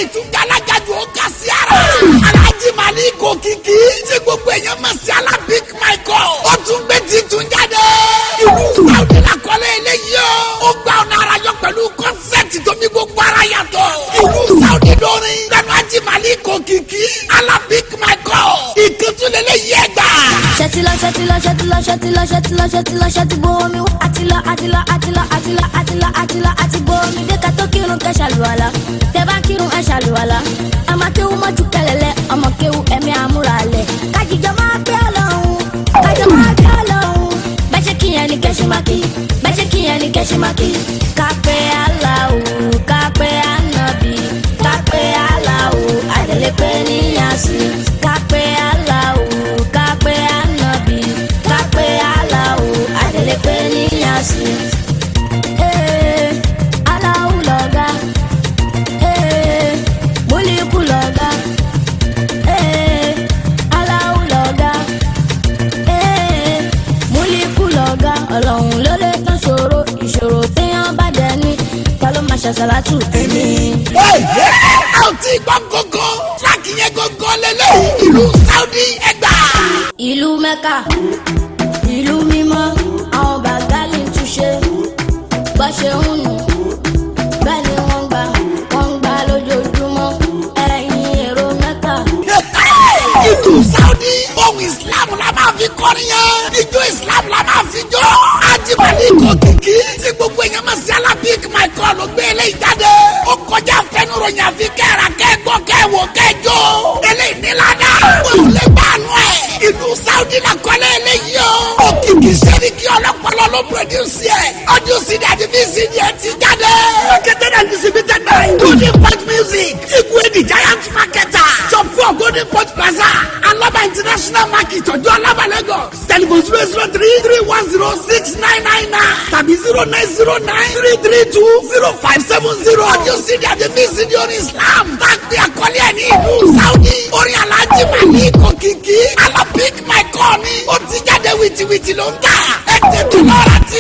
ìtújà alájàjù ó kà sí ara. alhaji malik òkìkí tí gbogbo èèyàn mọ̀ sí alábík michael. ó tún gbé titun jáde. ìlú saudi lakọ́lé eléyìí o. ó gba ọ̀nà ara yọ pẹ̀lú kọ́nsẹ́ẹ̀tì tó ní gbogbo ara yàtọ̀. ìlú saudi lórin lẹ́nu haji malik òkìkí alábík michael. ìkẹ́tùlélẹ́ yẹ gbà. ṣètìlọ ṣètìlọ ṣètìlọ ṣètìlọ ṣètìlọ ṣètìlọ ṣètìbò omi wá àtìlọ àtìlọ àtìlọ àtìlọ àtìlọ àtìlọ àtìbò omi dé ká tó kírun kẹ ṣàlùwàlà tẹ bá kírun ẹ ṣàlùwàlà ọmọ kéwu mọ́jú kẹlẹ̀lẹ̀ ọmọ kéwu ẹ̀mí àmúra lẹ̀ kájíjọ máa gbé ọlọ́run kájọ máa gbé ọlọ́run bẹ́sẹ̀ kíyẹn ní kẹ́sì máa kí bẹ́sẹ̀ kíyẹn ní kẹ́sì máa kí kápẹ́ aláwo kápẹ́ ànábì kápẹ́ aláwo àdèlépẹ́ níyàsí kápẹ́ aláwo kápẹ́ ànábì kápẹ́ aláwo àdèlépẹ́ níyàsí. Ee, Allahu lọ̀gá. Ee, Múlíkù lọ̀gá. Ee, Allahu lọ̀gá. Ee, Múlíkù lọ̀gá. Ọlọ́run ló lè tán ṣòro ìṣòro téèyàn bá dẹ̀ ní ta ló máa ṣàṣàlátù èmi. a ò tí ì gbọ́ gógó tíráàkì yẹn gógó lélẹ̀ ìlú saudi ẹgbà. ìlú mẹ́kà ìlú mímọ́ àwọn bàgálì ń túṣe bá ṣe ń nù bẹ́ẹ̀ ni wọ́n gbà wọ́n gbà lójoojúmọ́ ẹ̀yìn èrò mẹ́kà. ìlú saudi ohun islam la máa fi kọrin yẹn ijó islam la máa fi jó. ajibali kò kìkì tí gbogbo èèyàn máa ṣe alábík michael ló gbé eléyìí jáde. ó kọjá fẹnuròyìn àfi kẹ́ra kẹ́gbọ́ kẹ́wò kẹ́jọ́. eléyìí nílànà wọn ò lè bá àánú ẹ̀. ìlú saudi la kọ́lé eléyìí o. òkìkí sẹ́ríkì ọlọ́pàá ló produce ẹ̀. ọdún sídìí àti vcd ẹ̀ ti jáde. marketed and distributed by golden point music igwe the giant marketer shop four golden point plaza alaba international market ọjọ́ alaba lagos telephone zero zero three three one zero six nine nine nine tàbí zero nine zero nine three three two zero five seven zero ọdún sídìí àti vcd orin islam tàbí àkọlé ẹ̀ ní ìlú saudi orin alhaji mali kòkìkí alabik michael ni ó ti jáde wìtìwìtì ló ń tà ẹ tètè lọ́ra ti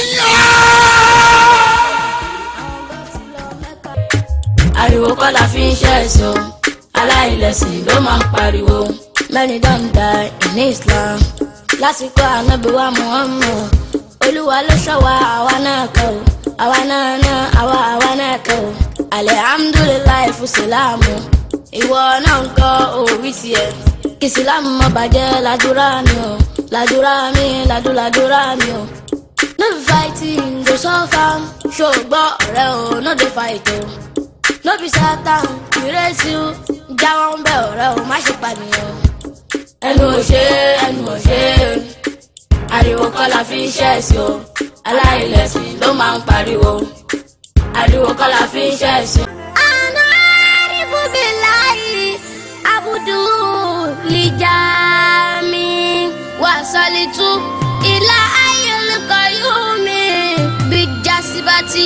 yàn. ariwo kọ́ la fi ń ṣe ẹ̀sọ́ aláìlẹ̀sìn ló máa ń pariwo many don die in islam lásìkò ànábìwá muhammad olúwa ló ṣọ́ wa àwa náà kọ́ o àwa náà náà àwa àwa náà kọ́ o alihamdulilayi fún sílámù ìwọ náà ń kọ́ òwì tiẹ̀ kí sílámù má bàjẹ́ ládùúrà mi o ládùúrà mi ládùúládùúrà mi o no be fighting go suffer ṣògbọ́ ọ̀rẹ́ o no dey fight o no be satan ìrẹsì o jáwọ́ ń bẹ ọ̀rẹ́ o má ṣe pànìyàn. ẹnu ò ṣe ẹnu ò ṣe ariwo kọ́ la fi ń ṣẹ̀sì o aláìlẹ̀sìn ló máa ń pariwo ariwo kọ́ la fi ń ṣẹ̀sì. àná àrífù mi láyé abudu lìjà mi wà sọ́lítù ìlà ayélujára yóò mi bí jásíbátì.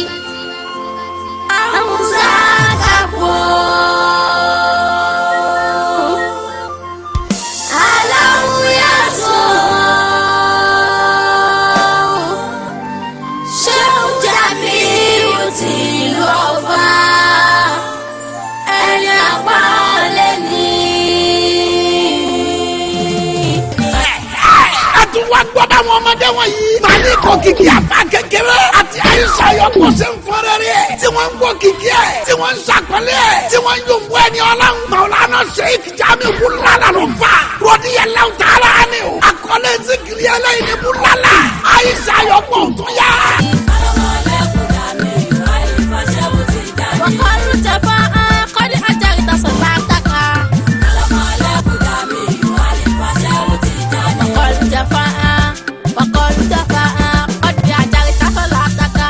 Amusa kapo. Alahu yaso. Ṣéun jàbí ti lọ fà. Ẹni àpá lè ní. ẹ tún wá gbọ́ báwọn ọmọdé wọ̀nyí. màálí kò kìkì àfa kékeré àti àyíṣà yọkọ̀ ṣe ń fọ́rẹ́rẹ́ ẹ̀. tí wọ́n ń gbọ́ kìkì ẹ̀ tí wọ́n ń ṣàpẹ́lẹ́ ẹ̀ tí wọ́n ń yòǹbó ẹni ọlọ́run. màwùlánà sheik jami wúlálà ló fà. rọ́ọ̀dì yẹn lẹ́wọ̀n tààrà ni o. àkọlé zikiri ẹlẹ́yìn ni wúlálà. àyíṣà yọkọ̀ tó yá. Wàkọ́lù tẹ̀fọ́ kọ́dí ajá ìtàsọ̀tà àtàkà. Wàkọ́lù tẹ̀fọ́ wàkọ́lù tẹ̀fọ́ kọ́dí ajá ìtàsọ̀tà àtàkà.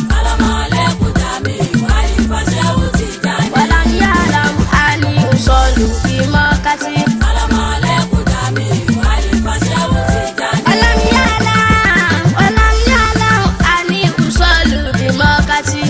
Wàlám yàlám àní ìsọ̀lù ìmọ̀kàtì. Wàlám yàlám wàlám yàlám àní ìsọ̀lù ìmọ̀kàtì.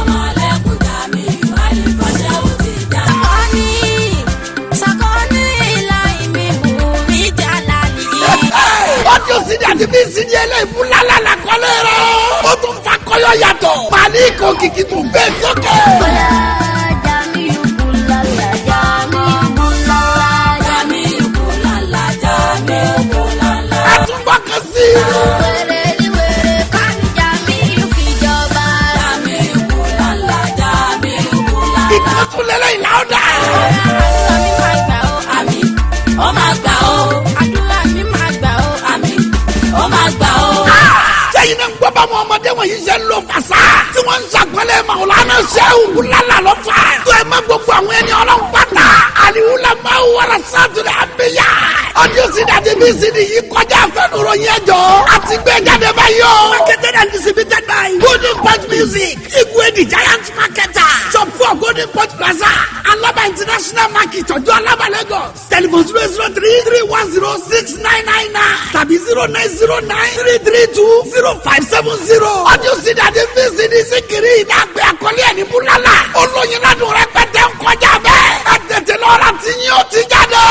Sakoni, sakoni ila imi bumi jalali. ọdún sídìí àti bí sídìí ẹlẹ́yìn wúlálà làkọlé rẹ̀. ó tún fa kọ́yọ̀ yàtọ̀. màálí kò kìkì tún bẹ́ẹ̀ sókè. Bọ́lá Jamiu Bulala. pray louder. àdúrà mi máa gbà ó àmì ó máa gbà ó àdúrà mi máa gbà ó àmì ó máa gbà ó. sẹ́yìn náà ń gbọ́ bá wọn ọmọdé wọ̀nyí ṣe ń lo fàṣà tí wọ́n ń ṣàgbọ́lẹ̀ Maulana Shehu wúlálà lọ́fà. tó ẹ má gbogbo àwọn ẹni ọlọ́run pátá àlìwúlà máa wọra sátúrẹ̀ àbíyá. ọdún sídàdí bí sídìí yìí kọjá àfẹnuro yẹn jọ. àti gbé jáde báyìí o. marketed and distributed by golden pot music igwe the giant marketer shop four golden pot plaza alaba international market ọjọ́ alaba lagos telephone zero zero three three one zero six nine nine nine tàbí zero nine zero nine three three two zero five seven zero. ọdún sídàdí bí sídìí síkiri ìdàgbé àkọlé ẹni búlálà olóyin ládùn rẹpẹtẹ ń kọjá bẹ́ẹ̀ ẹ tètè lọ́ra tí yín ó ti jáde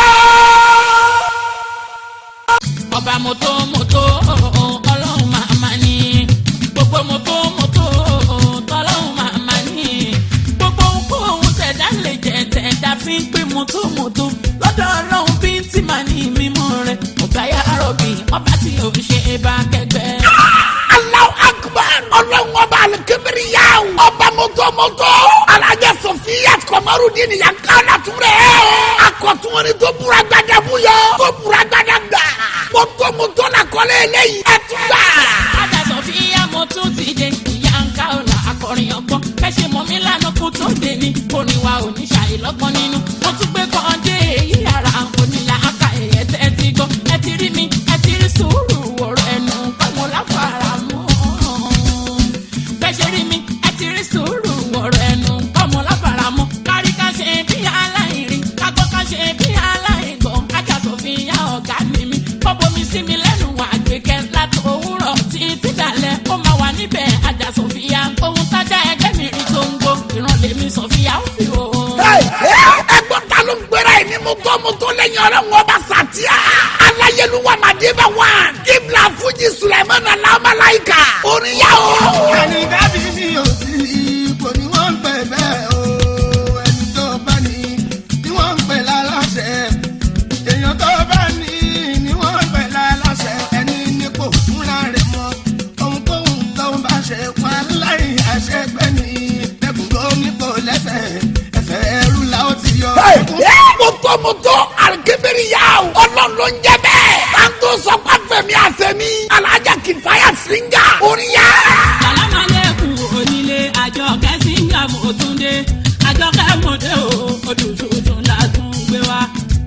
ọba mọ́tò mọ́tò ọlọ́run màmá ni gbogbo mọ́tò mọ́tò tọ́lọ́run màmá ni gbogbo ohun tẹ̀dá lè jẹ tẹ̀dá fi ń pè mọ́tò mọ́tò lọ́dọ̀ ọlọ́run bí ń tì máa ní mímọ́ rẹ̀ ọ̀gá yà rọ̀bì ọba tí ò ṣe é bá kẹgbẹ́. Allahu akbar ọlọ́run ọba alikibiri yá o ọba mọ́tòmọ́tò alájà sọfíà kọmọrúdín yankala túrẹ́ akọ̀tún ni tó búra gbadamu yọ tó búra gbadagba mọ́tòmọ́tò la kọ́lé eléyìí ẹ̀ tún gbà. Ada Sofia mo tún ti dé ìyá ń ká ọ̀la akọrin ọgbọ́n kẹ́sì mọ́ mi lánàá kó tó dé ní oníwà oníṣàyè lọ́gbọ́n nínú mo tún gbé kàn dé èyí ara onílà aka ẹ̀yẹ tẹ́ ti gbọ́ ẹ ti rí mi ẹ ti rí sùúrù ọ̀rọ̀ ẹnu pẹ̀lú láfara mọ́ bẹ́sẹ̀ rí mi ẹ ti rí sùúrù ọ̀rọ̀ ẹnu pẹ̀lú láfara mọ́ kárí ká ṣe bí aláìrí kágbọ́ ká ṣe bí aláìgbọ́ Ada Sofia ọ̀gá ni mi kọ́bọ̀ mi sí mi lẹ́nu wà gbẹ̀kẹ́ láti òwúrọ̀ títí dalẹ̀ ó máa wà níbẹ̀ Ada Sofia ohun tájà ẹgbẹ́ mi rí tó ń gbó ìran lèmi Sofia ó fi o. ẹgbọ́n ta ló ń gbéra ẹ̀ ní mọ́tòmọ́tò lẹ́yìn ọlọ́run ọba sàtíà aláyélúwà màdébà wà kíbla fújì sùlẹ̀mọ́nà làmàláìkà orin yá o. ẹni dábì ní òsì ipò ni wọ́n ń pè bẹ́ẹ̀ o ẹni tó bá ní ni wọ́n ń pè láláṣẹ èèyàn tó bá ní ni wọ́n ń pè láláṣẹ ẹni nípò fúnra rẹ̀ mọ́ ohunkóhun tó ń bá ṣe wà láì àṣẹgbẹ́ ní lẹ́kùnkó nípò lẹ́sẹ̀ ẹsẹ̀ ẹrú la ó ti yọ. mọ́tòmọ́tò alikibiri yá o ọlọ́run ló ń jẹ bẹ́ẹ̀ tanto sọpá fẹ̀mí àfẹ̀mí alájà kìfáyà síngà orin yá. sàlámàlẹ́kùn onílé àjọ kẹ́sìngà mọ́túndé àjọ kẹ́mọ̀dé o odò tuntun la tún gbé wá.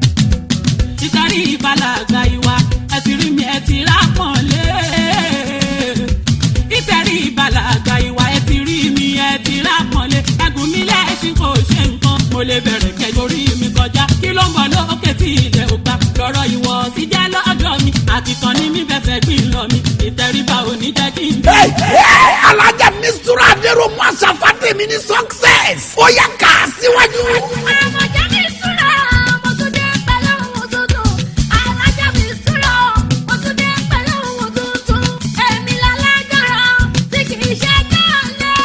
ìtàrí ìbálàgbà ìwà ẹ ti rí mi ẹ ti rápọ̀nlé. ìtàrí ìbálàgbà ìwà ẹ ti rí mi ẹ ti rápọ̀nlé. ẹgùn mi lẹ́sìn kò ṣe nǹkan mo lè bẹ̀rẹ̀ kẹjọ orí mi kọjá kí ló ń bọ̀ lókè tí ilẹ̀ ò gbà lọ́rọ̀ ìwọ ti jẹ́ lọ́dọ̀ mi àtìkàn ní mi bẹ́sẹ̀ gbìn lọ mi ìtẹríba ò ní jẹ́ kí n bí. alájà mi sùúrù àdérò mú àṣà fàtẹ́mi ní success ó yà ká síwájú. àmọ̀já mi súra mo tún dé pẹ̀lú ohun tuntun alájà mi súra mo tún dé pẹ̀lú ohun tuntun èmi lálágbára tí kì í ṣe kálẹ̀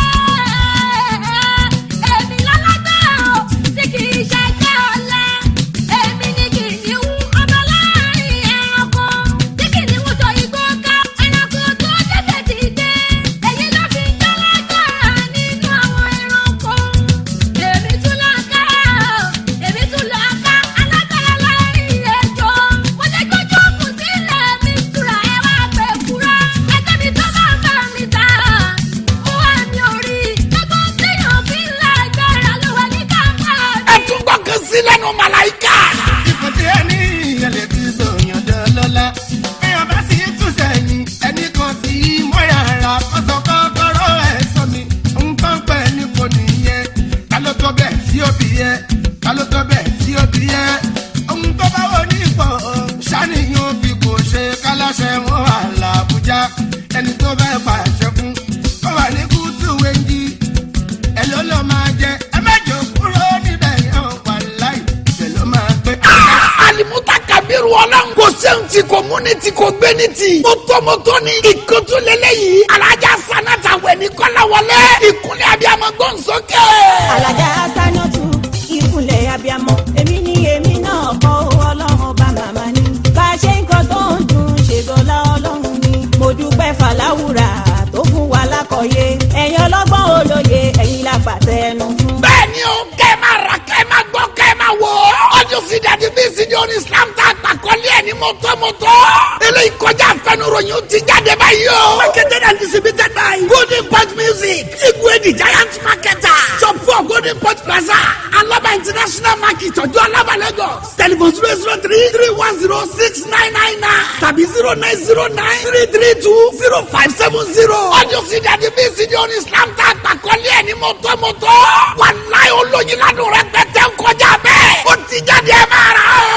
èmi lálágbára tí kì í ṣe kálẹ̀ èmi ní kìnìún ọmọ láàrin ẹranko tí kìnìún jọ igbó ká ẹranko tó débẹ̀ ti dé èyí ló fi ń jálágbára nínú àwọn ẹranko èmi tún láká èmi tún láká alágbára láàrin ẹjọ́ mo lè gbójú kù sílẹ̀ mi tura ẹ wá pé kúrá ẹgbẹ́ mi tó bá bá mi ta mo wà ní orí ẹgbọ́n téèyàn fi ń lágbára ló wà ní kápá ẹ mi. tún gbọ́ kan sí lẹ́nu màláìka. ipò tí ẹ ní ìyẹn lè fi sòyàn dán lọ́la. èèyàn bá sì tún sẹ́yìn ẹnì kan tí mọ́yà ra kọ́sọ̀ kọ́kọ́rọ́ ẹ̀ sọ mi. nǹkan pẹ̀ ní kò nìyẹn. ta ló tọ́ bẹ́ẹ̀ tí ó bí yẹ? ta ló tọ́ bẹ́ẹ̀ tí ó bí yẹ? ohun tó bá wọ ní ipò ṣàníyàn bí kò ṣe kálásẹ wọn wà làbújá. ẹni tó bẹ́ẹ̀ pàṣẹ fún ó wà ní kútù wẹ́ńdí ẹ ló lọ máa jẹ ẹ má jò kúrò níbẹ̀ yẹn wà láì ibẹ̀ ló máa gbé. alimuta kabiru ọlọ́run kò sẹ́hun tí kò múni tí kò gbé ní ti. mọ́tòmọ́tò ni ìkótó lélẹ́yìí alájà sanata wẹ̀ ní kọ́láwọlé ìkúnlẹ̀ abiyamọ gbọ̀nsókè. alájà sanatu ìkúnlẹ̀ abiyamọ èmi ni èmi náà kọ́ ọlọ́run ọba màmá ni bá a ṣe ń kọ́ tó ń dùn ṣègọ́lá ọlọ́run ni mo dúpẹ́ fàlàwùrà tó fún wa lákọ̀ọ́yé ẹ̀yin ọlọ́gbọ́n olóye ẹ̀yin la pàtẹ ẹnu fún. bẹ́ẹ̀ ni ó kẹ́ ra kẹ́ ẹ máa gbọ́ kẹ́ ẹ máa wò. ọjọ́ sí dàdí bí sídìí orin islam tá a pàkọ́lé ẹ̀ ní mọ́tọ́mọ́tọ́. eléyìí kọjá àfẹnuròyìn ó ti jáde báyìí o. marketed and distributed by golden pot music igwe the giant marketer shop four golden pot plaza alaba international market ọjọ́ alaba lagos telephone zero zero three three one zero six nine nine nine tàbí zero nine zero nine three three two zero five seven zero. ọjọ́ sí dàdí bí sídìí orin islam tá a pàkọ́lé ẹ̀ ní mọ́tọ́mọ́tọ́. wàláyé olóyin ládùn rẹ pẹ́tẹ́ ń kọjá bẹ́ẹ̀. ó ti jáde ẹ máa rà ó.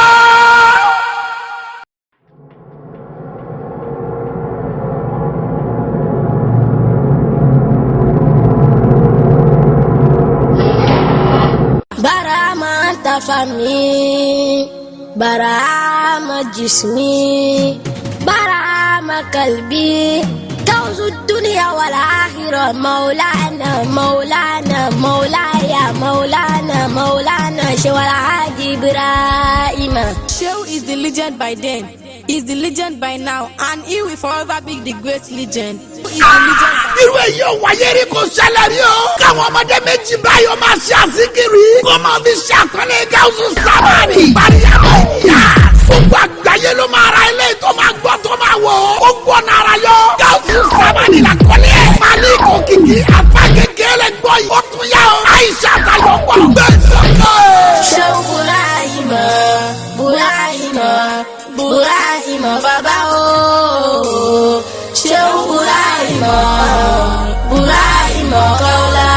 برهما أنت فمي برهما جسمي برهما قلبي كوز الدنيا والآخرة مولانا مولانا مولاي مولانا مولانا شو الحاج إبراهيم Shehu is the legend by then, is the legend by now, and he will forever be the great legend. Who is the legend by irú èyí ò wáyé rí kò ṣẹlẹ̀ rí o. káwọn ọmọdé méjì báyọ̀ máa ṣe àsìkiri. kó máa fi ṣe àpẹẹrẹ gáúsù sábàrì. mariama ìyá. gbogbo àgbáyé ló máa ra ilé tó máa gbọ́ tó máa wọ̀. ó gbọ́ nara yọ. gáúsù sábàrì la kọ́lé ẹ̀. mali kò kìkì afa kékeré gbọ́ yìí. ó tún yá o. àyíṣà tayọ̀ pọ̀. bẹ́ẹ̀ sọ́kẹ́. Shehu Ibrahim Ibrahim Ibrahim bàbá o. Shehu Ibrahim Ibrahim kọ́lá.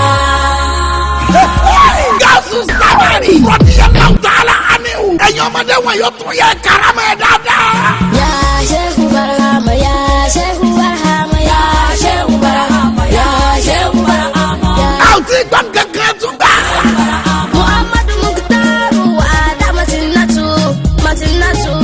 gáúsù sábàrì. rọ̀bìyàn tààlà àmíhù. ẹ̀yin ọmọdé wọn yóò tún yẹ karama ẹ̀ dáadáa. Ya Shehu Ibrahim ya Shehu Ibrahim ya Shehu Ibrahim ya Shehu Ibrahim ya. a ò tí gbọ́ kankan tún gbà. Muhammadu Mukhtaru Ada Matinatu Matinatu.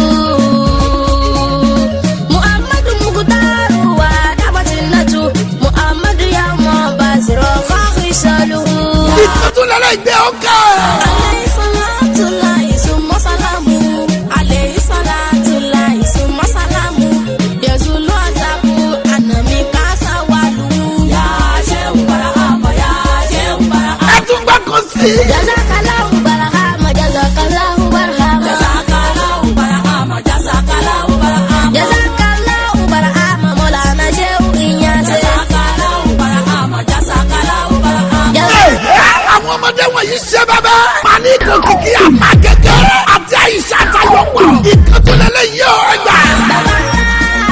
Muhammadu Mukhtaru Ada Matinatu Muhammadu Yawma Basiro Fakhi Saluhu. ìtọ́jú lẹ́lẹ́ ìgbé ọkọ̀. Alayhi salatu lahi summa salamu. Alayhi salatu lahi summa salamu. Yazulu azabu anami kasa walu. Ya Shehu Barahama, ya Shehu Barahama. ẹ tún gbọ́ kan sí. Jazakallahu barahama Jazakallahu barahama. Jazakallahu Barahama, jazakallahu Barahama. Jazakallahu barahama Maulana Shehu Inyase. Jazakallahu Barahama, jazakallahu Barahama. àwọn ọmọdé wọ̀nyí ṣe bẹ́bẹ́. màálí kò kìkì àmà kékeré àti àyíṣà àtàyọ̀ pọ̀. ìkàtún lẹ́lẹ́ yìí ó ẹgbà. Baba ńlá,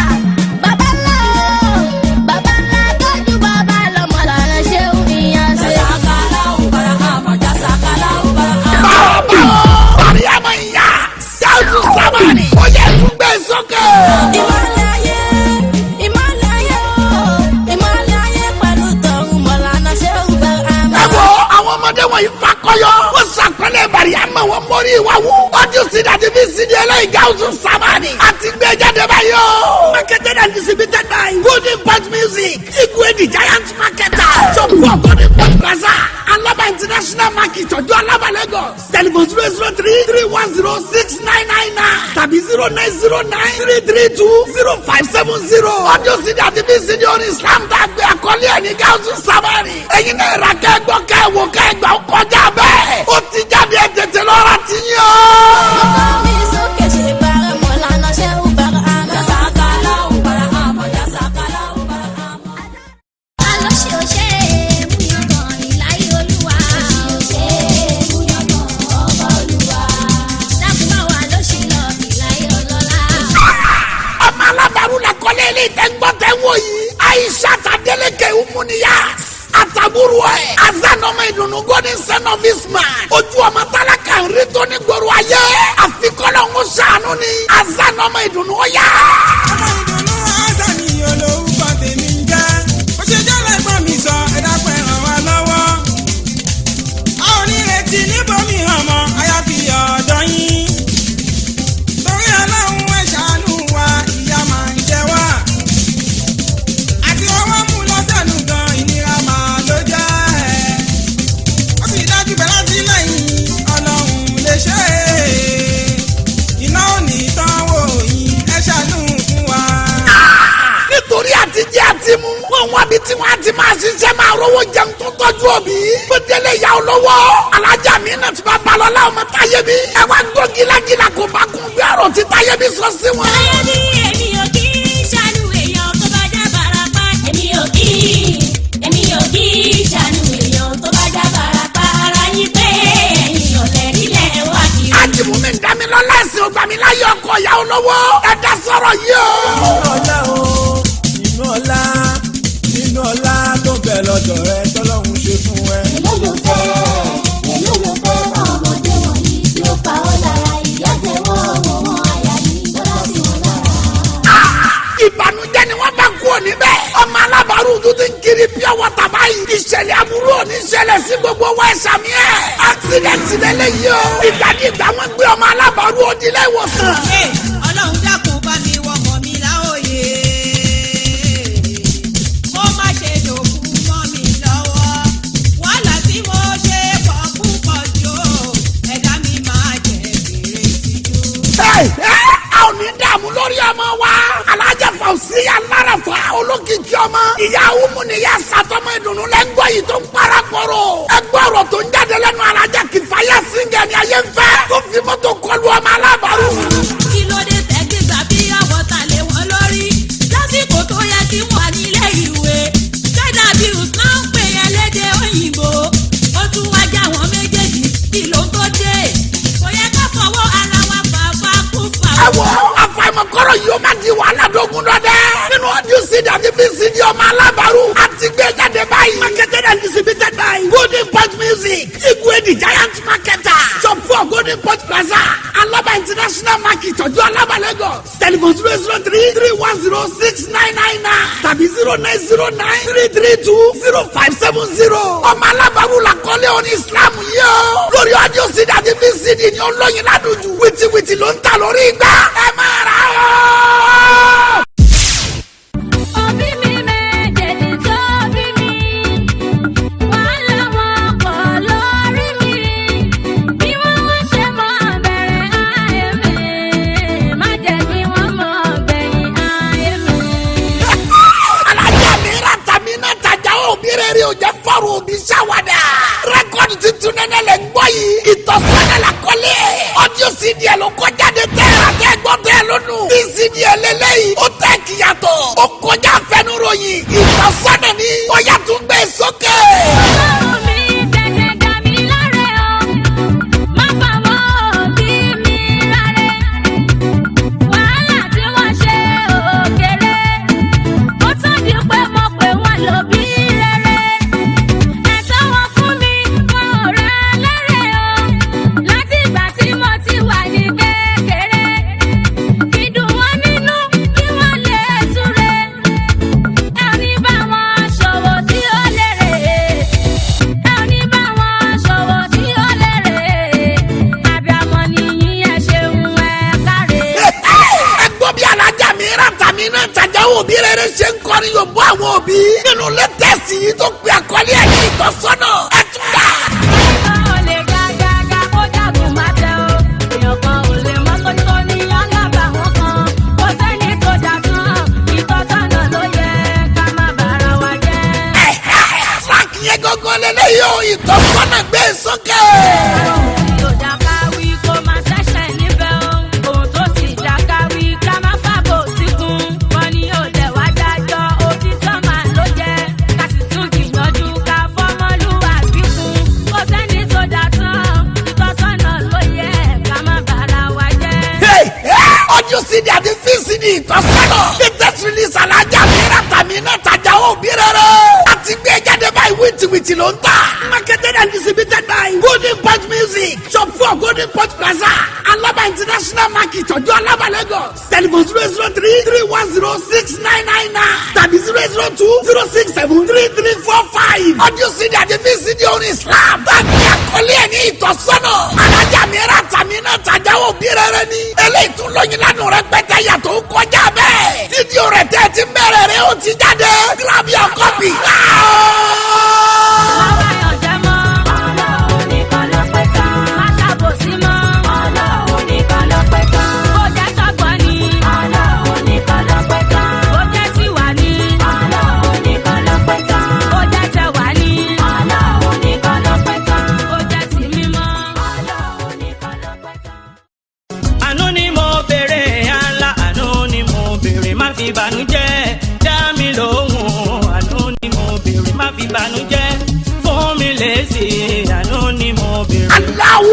baba ńlá o, baba ńlá tọ́jú baba lọ Maulana Shehu Inyase. Jazakallahu Barahama, jazakallahu Barahama. bàbá o mariama ìyá gáúsù sábàrì. ó yẹ tún gbé sókè. Ìmọ̀lẹ̀ ayé, ìmọ̀lẹ̀ ayé o, ìmọ̀lẹ̀ ayé pẹ̀lú tọ̀hún Maulana Shehu Barahama. ẹ wo àwọn ọmọdé wọ̀nyí fakọyọ. ó sàpẹ́lẹ̀ mariama wọn mórí ìwà wù. ọdún sídàdí fi sídi ẹlẹ́yìn gáúsù sábàrì. àti gbé jáde báyìí o. marketed and distributed by golden pot music igwe the giant marketer. shop for golden pot plaza alaba international market ọjọ́ alaba lagos. telephone zero zero three three one zero six nine nine nine tàbí zero nine zero nine three three two zero five seven zero. ọdún sídàdí fi sídi orin islam tá a gbé àkọlé ẹ̀ ní gáúsù sábàrì. ẹ̀yin náà ra kẹ́gbọ́ kẹ́wò kẹ́gbà ó kọjá bẹ́ẹ̀. ó ti jáde ẹ̀ tètè lọ́ra ti yín o. Mi sókè ṣe bẹ̀rẹ̀ Maulana Shehu Barahama. Jazakallahu Barahama, jazakallahu Barahama. Alóṣè òṣè múyangàn ìláyé olúwa. Òṣè múyangàn ọba olúwa. Dákúmọ̀ wà lóṣì lọ ìláyé ọlọ́lá. ọmọ alábàárù la kọ́lé ilé ìtẹ́gbọ́ tẹ́ wọ yìí. aisha tadeleke umuniya. àtàbúrò ẹ̀. azanọmọ ìdùnnú golden son of isman. ojú ọmọ tálákà ń rí tó ní gbòòrò ayé. àfikọ́lọ́ ń sànú ni. azanọmọ ìdùnnú ó yá. ọmọ ìdùnnú azani olórúkọ tèmi ń jẹ́ bó ṣe jẹ́ lẹ́gbọ́n mi sọ ẹ dákun ẹ ràn wá lọ́wọ́. a ò ní retí níbomi ọmọ àyàfi ọ̀dọ́ yín. torí ọlọ́run ẹ ṣàánú wa ìyá máa ń jẹ wá. àti ọwọ́ mú lọ́sẹ̀nù gan ìnira máa ló jẹ́. ó sì dájú pé láti lẹ́yìn ọlọ́run lè ṣe é. iná ò ní tán wò yín ẹ ṣàánú fún wa. nítorí àtijọ́ àti mú. wọ́n wá bí tí wọ́n á ti máa ṣiṣẹ́ máa rówó jẹun tó tọ́jú òbí. bó délé ìyá olówó. alájọ táyé bí ẹ wá gbọ́ gílágílá kó bá kún bí ọ̀rọ̀ tí táyé bí sọ sí wọn. Táyé ní èmi ò kí ń ṣàánú èèyàn tó bá já barapá. Èmi ò kí èmi ò kí ń ṣàánú èèyàn tó bá já barapá. Ara yín pé ẹ̀yin ọ̀lẹ́ nílẹ̀ wá kiri. ajimumi damilọla ẹsìn ogbamiláyé ọkọ ìyá olówó ẹ dá sọ̀rọ̀ yìí o. ọlá o nínú ọlá nínú ọlá tó bẹ lọ́dọ̀ rẹ tọ́lọ́hún ṣe fún ẹ. Èló ló fẹ́ èló ló fẹ́ fún ọmọdé wọ̀nyí tí ó pa ọ́ lára ìyá jẹ́ wọ́n wọ́n wọ́n àyà ní tọ́lá sí wọn lára. ìbànújẹ́ ni wọ́n bá kú òní bẹ́ẹ̀. ọmọ alábàárù tó ti ń kiri pure water báyìí. ìṣẹ̀lẹ̀ aburú òní ṣẹlẹ̀ sí gbogbo wa ẹ̀sàmì ẹ̀. accident lélẹ̀ yìí o. ìgbàdìgbà wọn gbé ọmọ alábàárù òdìlẹ̀ ìwòsàn. ọlọ́run dákun bá mi wọkọ̀ mi láòyè kó má ṣe dòkú mọ́ mi lọ́wọ́ wàhálà tí mo ṣe pọ̀ púpọ̀ jù ó, ẹ̀dá mi máa jẹ fèrè tìjú. Ẹ, ẹ, a ò ní dààmú lórí ọmọ wa. alájà fàùsí alárafa olókìkí ọmọ. ìyá umu ni ìyá sàtọmọ ìdùnnú lẹ ń gbọ́ yìí tó ń para kọrọ. ẹ gbọ́ ọ̀rọ̀ tó ń jáde lẹ́nu alájà kìfáyà síngẹ̀ ni ayé ń fẹ́. tó fi mọ́tò kọlu ọmọ alábàárù. kí ló dé tẹ́gbẹ́gbà bí àwọ̀ ta lé wọn lórí lásìkò tó yẹ kí wọ́n nílé ìwé china bills náà ń pè é lédè òyìnbó ó tún wá já wọn méjèèjì kí ló tó dé kò yẹ ká fọwọ́ ara wa fàáfà kú fà ẹ wọ àfàìmọ̀kọ́rọ̀ yìí ó máa di wàhálà dógún dọ́dẹ́. nínú ọdún cd àti vcd ọmọ alábàárù àti gbé jáde báyìí. marketed and distributed by golden point music igwe the giant marketer shop four golden point plaza alaba international market ọjọ́ alaba lagos telephone zero zero three three one zero six nine nine nine tàbí zero nine zero nine three three two zero five seven zero. ọmọ alábàárù la kọ́lé oní islam yìí o. lórí ọdún cd àti vcd ni ó lóyin ládùjú wìtìwìtì ló ń ta lórí igbá. ẹ máa ra o. Òbí mi méjèèjì tó bí mi, wàhálà wọn pọ̀ lórí mi. Bí wọ́n wá ṣe mọ̀ bẹ̀rẹ̀ ayé mi, má jẹ́ kí wọ́n mọ̀ gbẹ̀yìn ayé mi. alájà mi ra tàmí náà tajà òbí rẹ̀ rí o jẹ́ fọ́ọ̀rù òbí ṣàwádà. rẹ́kọ̀dì tuntun nẹ́nẹ́ lẹ̀ ń gbọ́ yìí. ìtọ́sọ́nà la kọ́lé. ọdún cd ẹ̀ ló kọjáde tẹ́ ẹ̀ àtẹ́ gbọ́ tẹ́ ẹ̀ lónù. bí cd ẹ̀ lélẹ́yìí ó tẹ́ kíyàtọ̀. ó kọjá fẹnuròyìn. ìtọ́sọ́nà ni ó yà tún gbé sókè. Ọlọ́run mi tètè dá mi láre o, má fàwọn òbí mi láre. Wàhálà tí wọ́n ṣe òkèrè, ó tún di pé mo pè wọ́n lóbí rere. Ẹ̀tọ́ wọn fún mi, wọn ò rà lérè o, láti ìgbà tí mo ti wà ní kékeré. Ìdùn wọn nínú kí wọ́n lè túre ẹni bá wọn ṣòwò tí ó lérè ẹni bá wọn ṣòwò tí ó lérè àbíamọ nìyí ẹ ṣeun ẹ káre. ẹ gbọ́ bí alájà mi ra tàmí náà tajà òbí rere ṣe ń kọrin yóò bọ́ àwọn òbí. nínú lẹ́tẹ̀sì yìí tó pe àkọlé ẹ̀ ní ìtọ́sọ́nà. ẹ tún dà. ẹnìkan ò lè ga gàgà kó jagun má tẹ o èèyàn kan ò lè mọ kó tó ní alábàáwọn kan kó sẹ́ni tó jà tán ìtọ́sọ́nà ló yẹ ká má bára wa jẹ́. Tíráàkì yẹn gángan lélẹ́yìí o, ìtọ́sọ́nà gbé sókè. ohun tí ò já ká wí kó má ṣẹ̀ṣẹ̀ níbẹ̀ o ohun tó sì já ká wí ká má fàbò síkún wọn ni ó dẹ̀ wá dájọ́ òtítọ́ máa ló jẹ́ ká sì tún gbìyànjú ká fọmọlúwàbí kún kó sẹ́ni tó dá tán ìtọ́sọ́nà ló yẹ ká má bára wa jẹ́. Hey, hey, Audio CD àti VCD ìtọ́sọ́nà. Latest release alájà mi ra tàmí náà tajà òbí rere. Àti gbé jáde báyìí wìtìwìtì ló ń tà. Marketed and distributed by Golden Point Music. Shop four Golden Point Plaza. Alaba International Market ọjọ́ Alaba Lagos. Telephone zero zero three three one zero six nine nine nine. Tàbí zero zero two zero six seven three three four five. Audio CD àti VCD orin Islam. Báàgì àkọlé ẹ̀ ní ìtọ́sọ́nà. Alájà mi ra tàmí náà tajà òbí rere ni. Eléyìí tún lóyin lánàá rẹ pẹ́tẹ́ yàtọ̀ ó kọjá bẹ́ẹ̀. Fídíò rẹ̀ tẹ́ ti ń bẹ̀rẹ̀ rẹ̀ ó ti jáde. Grab your copy. Báwa yàn jẹ́ mọ́, Ọlọ́run nìkan ló pẹ́ tán. Má ṣàbòsí mọ́, Ọlọ́run nìkan ló pẹ́ tán. Bó jẹ́ tọ́gbọ́n ni, Ọlọ́run nìkan ló pẹ́ tán. Bó jẹ́ tiwa ni, Ọlọ́run nìkan ló pẹ́ tán. Bó jẹ́ tẹwa ni, Ọlọ́run nìkan ló pẹ́ tán. Bó jẹ́ ti mímọ́, Ọlọ́run nìkan ló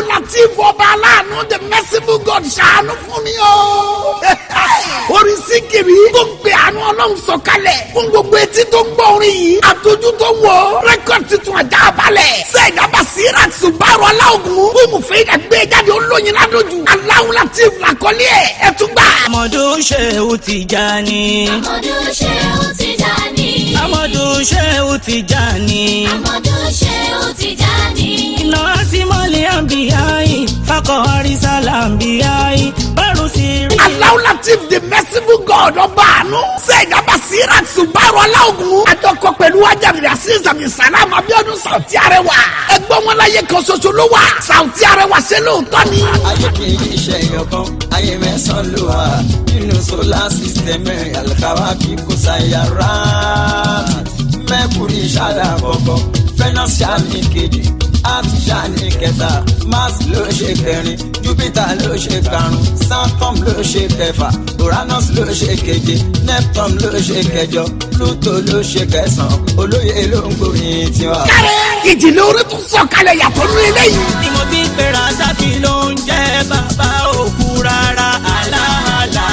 latif ọba aláàánú the merciful god ṣàánú fún mi o. orin síkìrì tó ń pe àánú ọlọ́run sọ̀kalẹ̀ fún gbogbo etí tó ń gbọ́ orin yìí àtọ́jú tó ń wọ̀ rẹ́kọ̀d tuntun ajá balẹ̀ sẹ́ẹ̀dá basira subaru aláògùn bùnmù fèyídà gbé jáde olóyin ládójú aláwọ̀ latif làkọ́lé ẹ̀ ẹ̀ tún gbà. amadu sehu tijani. Amadu Shehu Tijani. amadu sehu tijani. Amadu Shehu Tijani. iná tí mọ́lẹ̀ àbíyáyí fakọ̀ọ́rí sálàmbíyáyí bẹ́rù sí rí. aláwọ̀ latif the merciful god ọba àánú sẹ́ẹ̀dá basira subaru aláògùn àjọkọ pẹ̀lú ajábìrì àṣìṣàmì sàlámù abiodun sauti arẹwà ẹgbọ́n wọn láyé kan ṣoṣo ló wà sauti arẹwà ṣe lóòótọ́ ni. ayé kì í ṣe ẹyọkan ayé mẹ́sàn-án ló wà nínú solar system mẹ́rin alikawa kì í kó sayara mercury ṣáàlà àkọ́kọ́ venus ṣáàlì kejì earth ṣáàlì kẹta mars ló ṣe kẹrin jupiter ló ṣe karùn-ún saturn ló ṣe kẹfà uranus ló ṣe keje neptune ló ṣe kẹjọ pluto ló ṣe kẹsàn-án olóye ló ń gbòòyìn tiwa. kárẹ̀ ìjìnlẹ̀ orí tún sọ̀kalẹ̀ yàtọ̀ nínú eléyìí. ni mo fi pera sákì ló ń jẹ́ bàbá òkú rárá àlàálà.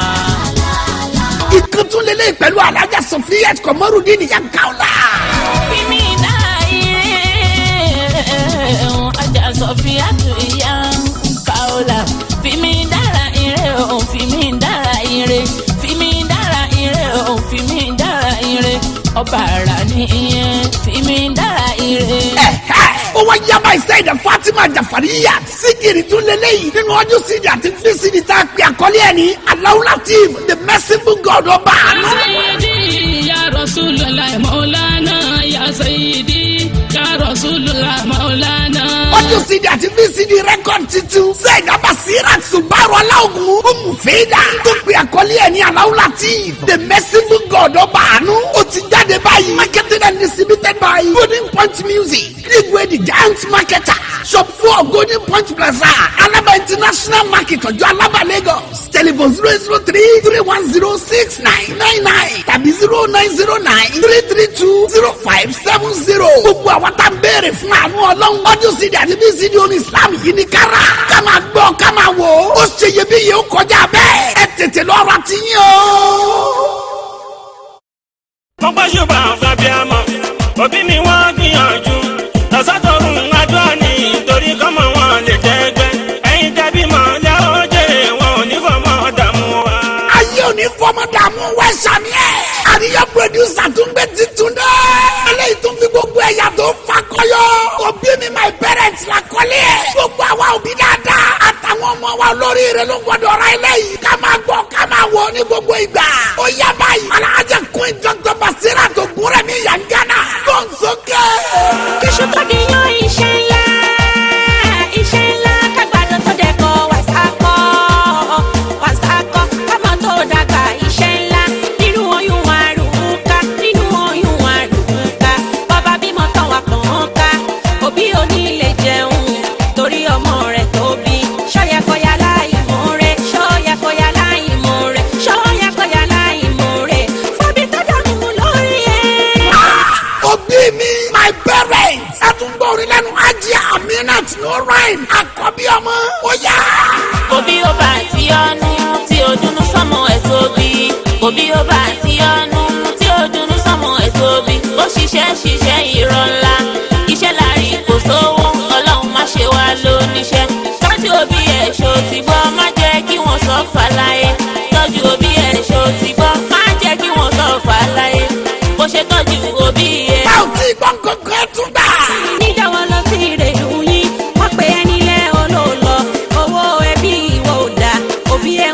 ìkan tún lélẹ̀ pẹ̀lú alájà sọfíà kọmọrùdín nìyẹn káwọ́lá. Fimi dára ire ajá sọfíà tó ìyá kaola. Fimi dára ire o, fimi dára ire. Fimi dára ire o, fimi dára ire. Ọba ara ni ìyẹn, fimi dára ire. ó wá yaba ìsẹ́yìn fatima jafariya síkìrì tún lélẹ́yìn nínú ọdún sídìí àti fíṣídìí tá a pè àkọlé ẹ̀ ní aláwùlátif the merciful god ọba àánú. Sayyidi ya Rasulullah Maulana ya Sayyidi ya Rasulullah Maulana. ọdún sídìí àti fíṣídìí rẹ́kọ̀dì tuntun sẹ́yìn abasira subaru aláògùn omufeda tó pè àkọlé ẹ̀ ní aláwùlátif the merciful god ọba àánú ó ti jáde báyìí marketed and distributed by golden point music greenway the giant marketer shop four golden point plaza alaba international market ọjọ́ alaba lagos telephone zero zero three three one zero six nine nine nine tàbí zero nine zero nine three three two zero five seven zero. gbogbo àwọn tá ń béèrè fún àánú ọlọ́run ọdún sídìí àti bí sídìí oní islam yìí ní kára ká máa gbọ́ ká máa wò ó ó ṣe iyebíye ó kọjá bẹ́ẹ̀ ẹ tètè lọ́ọ́ ra ti yín o. mọ́pẹ́ ṣùgbọ́n àfàbíàmọ́ òbí mi wọ́n gbìyànjú lọ́sàtọ̀run adúlá ní torí kọ́mọ wọn lè jẹ́gbẹ́ ẹ̀yin tẹ́bí mọ́ lẹ́wọ́ jèrè wọn ò ní fọmọ dààmú wa. ayé òní fọmọ dààmú wẹ sàmì ẹ. àríyá pòdùsà tún gbé titun dẹ. eléyìí tún fi gbogbo ẹ̀yà tó fa kọyọ. òbí mi my parents la kọ́lé ẹ̀. gbogbo àwa òbí dáadáa. àtàwọn ọmọ wa olórí rẹ ló gbọdọ̀ ra eléyìí. ká máa gbọ́ ká máa wọ ní gbogbo ìgbà. ó yá báyìí. alájà kún dr basira tó gúnrẹ́ mi yàn gánà. gbọ̀nsókè. Iṣu tó di yan iṣẹ́ ńlá, iṣẹ́ ńlá kágbàdo tó dẹ̀kọ̀ wàsákọ̀, wàsákọ̀ kámọ tó dàgbà iṣẹ́ ńlá. Nínú oyún àrùnká, nínú oyún àrùnká, bọ́bá bímọ tán wà kàn án ká. Òbí òní lè jẹun torí ọmọ rẹ̀ tóbi. Ṣọ́yàkọ̀yà láì mọ̀ rẹ̀, ṣọ́yàkọ̀yà láì mọ̀ rẹ̀, ṣọ́yàkọ̀yà láì mọ̀ rẹ̀. Fọ́bí tó dànù lórí ẹ̀. òbí mi my parents. ẹ tún gbọ́ orin lẹ́nu ajé aminat no rhyme. àkọ́bí ọmọ ó yá. Òbí ó bá ti ọ́nú tí ó dúnú sọ́mọ ẹ̀ tóbi. Òbí ó bá ti ọ́nú tí ó dúnú sọ́mọ ẹ̀ tóbi. Ó ṣiṣẹ́ ṣiṣẹ́ irọ́ ńlá. Iṣẹ́ láàrí kò sówó, ọlọ́run má ṣe wá lóníṣẹ́. Tọ́jú òbí ẹ̀ ṣó ti gbọ́, má jẹ́ kí wọ́n sọ fàlàyé. Tọ́jú òbí ẹ̀ ṣó ti gbọ́, má jẹ́ kí wọ́n sọ fàlàyé. Bó ṣe tọ́jú òbí ẹ̀. bá ò tí ì gbọ́ nǹkan ẹ tún gbà. níjàwọ́ lọ sí ìrèlú yín wọ́n pe ẹni lẹ́ olóòlọ́ owó ẹbí ìwọ ò dá òbí ẹ̀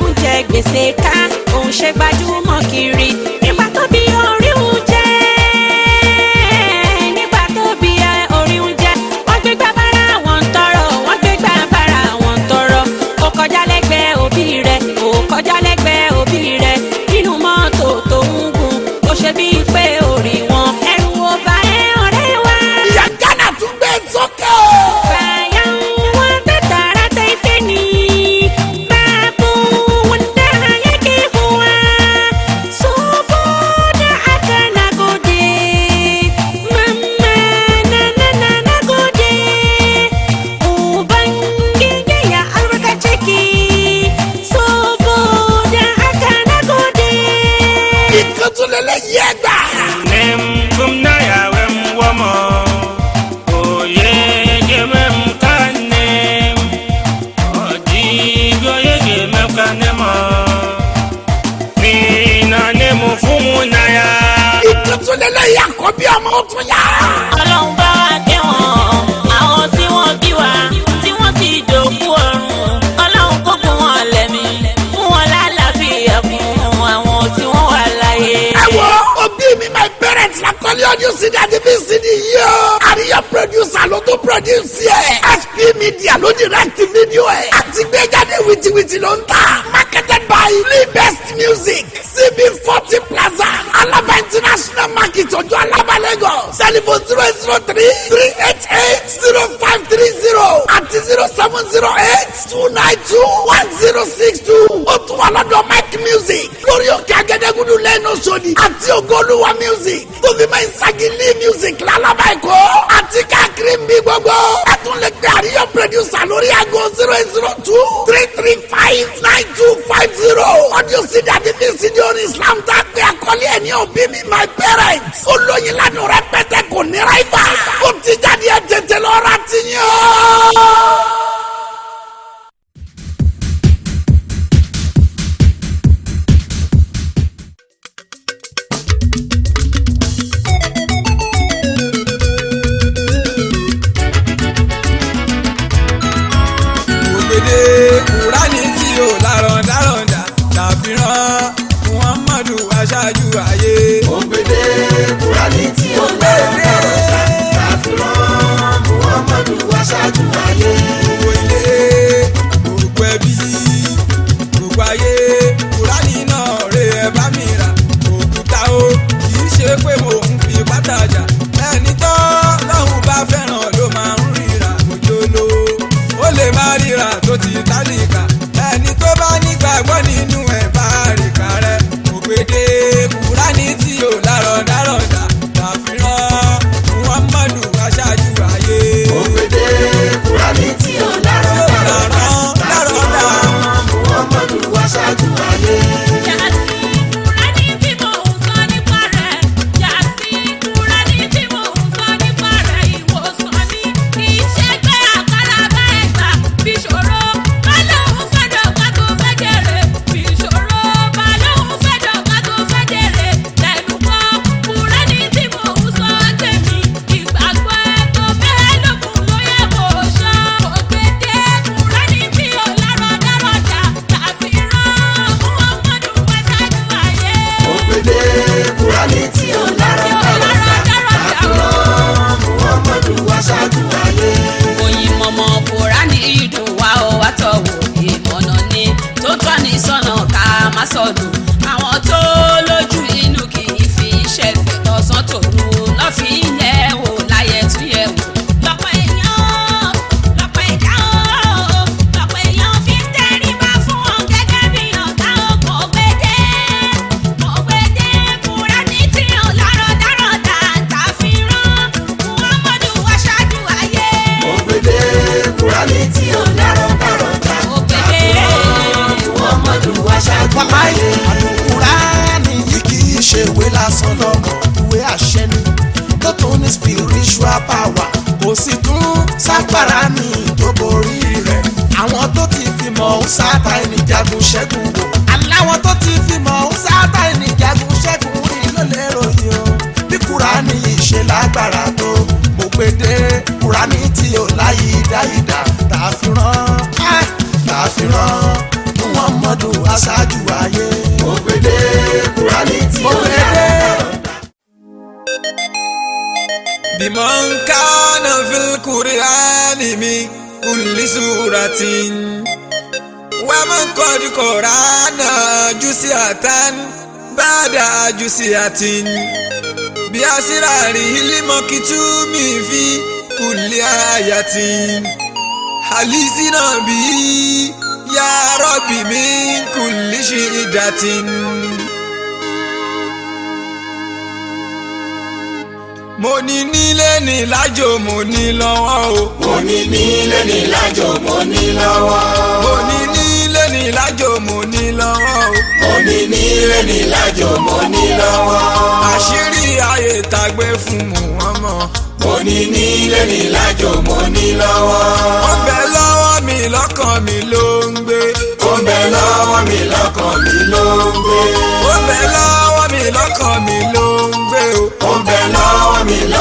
tún yá. ọlọ́run bá wa kẹ́ wọn àwọn tí wọ́n bí wa tí wọ́n ti dòkú ọ̀run ọlọ́run kó kún wọn lẹ́mí fún wọn lálàáfíà fún àwọn tí wọ́n wà láyé. ẹ wo òbí mi my parents la kọ́lé ọdún sí dájú bí cd yìí o. àríyá producer ló tó produce yẹ. sp media ló direct video ẹ̀. àti gbéjáde wìtìwìtì ló ń tà. marketed by lee best music cb forty plaza alaba international market ọjọ́ alaba lagos. telephone zero zero three three eight eight zero five three zero àti zero seven zero eight two nine two one zero six two. ó tún wà lọ́dọ̀ mike music lórí òkè agẹdẹgudu lẹ́nu sọ́ni àti ògoluwa music tó fi máa ń sagili music lálàbà ẹ̀kọ́ àti káàkiri ń bí gbogbo. ẹ tún lè gbé àríyọ producer lórí aago zero zero two three three five nine two five zero. audio cd àti vcd orin islam tá a pè àkọlé ẹ̀ ní òbí mi my parents. ó lóyin lánàá rẹpẹtẹ kò ní ráìfà. ó ti jáde ẹ tètè lọ́ra ti yàn. ògbédè kúránì tí ò lárọ̀ndárọ̀ndà ṣàfihàn muhammadu aṣáájú ayé. ògbédè kúránì tí ò lárọ̀ndárọ̀ndà ṣàfihàn muhammadu aṣáájú ayé. gbogbo ilé gbogbo ẹbí gbogbo ayé kúránì náà rè é bá mi rà òkúta o kì í ṣe pé mo ń fi pátájà ẹni tó lọ́hùn bá fẹ́ràn ló máa ń ríra òjò lówó ó lè má ríra tó ti tálíkà ẹni tó bá nígbàgbọ́ nínú ẹ̀ bá ríkà rẹ̀ ògbédè kúránì tí ò lárọ̀dárọ̀dà ṣàfihàn muhammadu aṣáájú ayé. ògbédè kúránì tí ò lárọ̀ndárọ̀ndà ṣàfihàn muhammadu aṣáájú ayé. ògbédè kúránì tí ò lárọ̀ndárọ̀ndà ṣàfihàn muhammadu aṣáájú ayé. oyin mọmọ kúránì ìdùn wa ó wá tọ̀wọ̀ ìmọ̀nà ni tó tọ́ ní sọ́nà ká má sọ̀dùn àwọn tó lójú inú kì í fi iṣẹ́ fẹ́ tọ̀sán tòru lọ́fì yẹ̀ wò láyẹ̀ tún yẹ̀ wò. lọ́pọ̀ èèyàn lọ́pọ̀ ẹ̀dá o lọ́pọ̀ èèyàn fi ń tẹríba fún wọn gẹ́gẹ́ bí ọ̀gá ọkọ̀ gbédè ògbédè kúránì tí ò lárọ̀dárọ̀dà tàfihàn muhammadu aṣáájú ayé. ògbédè kúránì tí ò lárọ̀ndárọ̀ndà ṣàfihàn muhammadu aṣáájú ayé. kúránì yìí kì í ṣe ìwé lásán lọ́mọ ìwé àṣẹ ni tó tún ní spiritual power kò sì tún ságbára ní ìdóborí rẹ̀ àwọn tó ti fi mọ̀ ọ́ sáta ẹni jagun ṣẹ́gun wò aláwọ̀ tó ti fi mọ̀ ọ́ sáta ẹni jagun ṣẹ́gun rí ló lè ròyìn o bí kúránì yìí ṣe lágbára tó mo gbé dé kúránì tí ò láyé dáìdá tààfin rán tààfin muhammadu aṣáájú ayé. ògbédè kúránì tí ò lárọ̀ndárọ̀ndà. بمن كان في القرآن من كل سورة ومن قد قرأنا جزئة بعد جزئة بأسراره المكتوم في كل آية حليسنا به يا رب من كل شدة mo ní nílé ní lájò mo ní lọ́wọ́ o. mo ní nílé ní lájò mo ní lọ́wọ́. mo ní nílé ní lájò mo ní lọ́wọ́ o. mo ní nílé ní lájò mo ní lọ́wọ́. àṣírí ayé tàgbé fún Muhammad. mo ní nílé ní lájò mo ní lọ́wọ́. ó bẹ lọ́wọ́ mi lọ́kàn mi ló ń gbé. ó bẹ lọ́wọ́ mi lọ́kàn mi ló ń gbé. ó bẹ lọ́wọ́ mi lọ́kàn mi ló ń gbé o. ó bẹ lọ́wọ́ mi lọ́kàn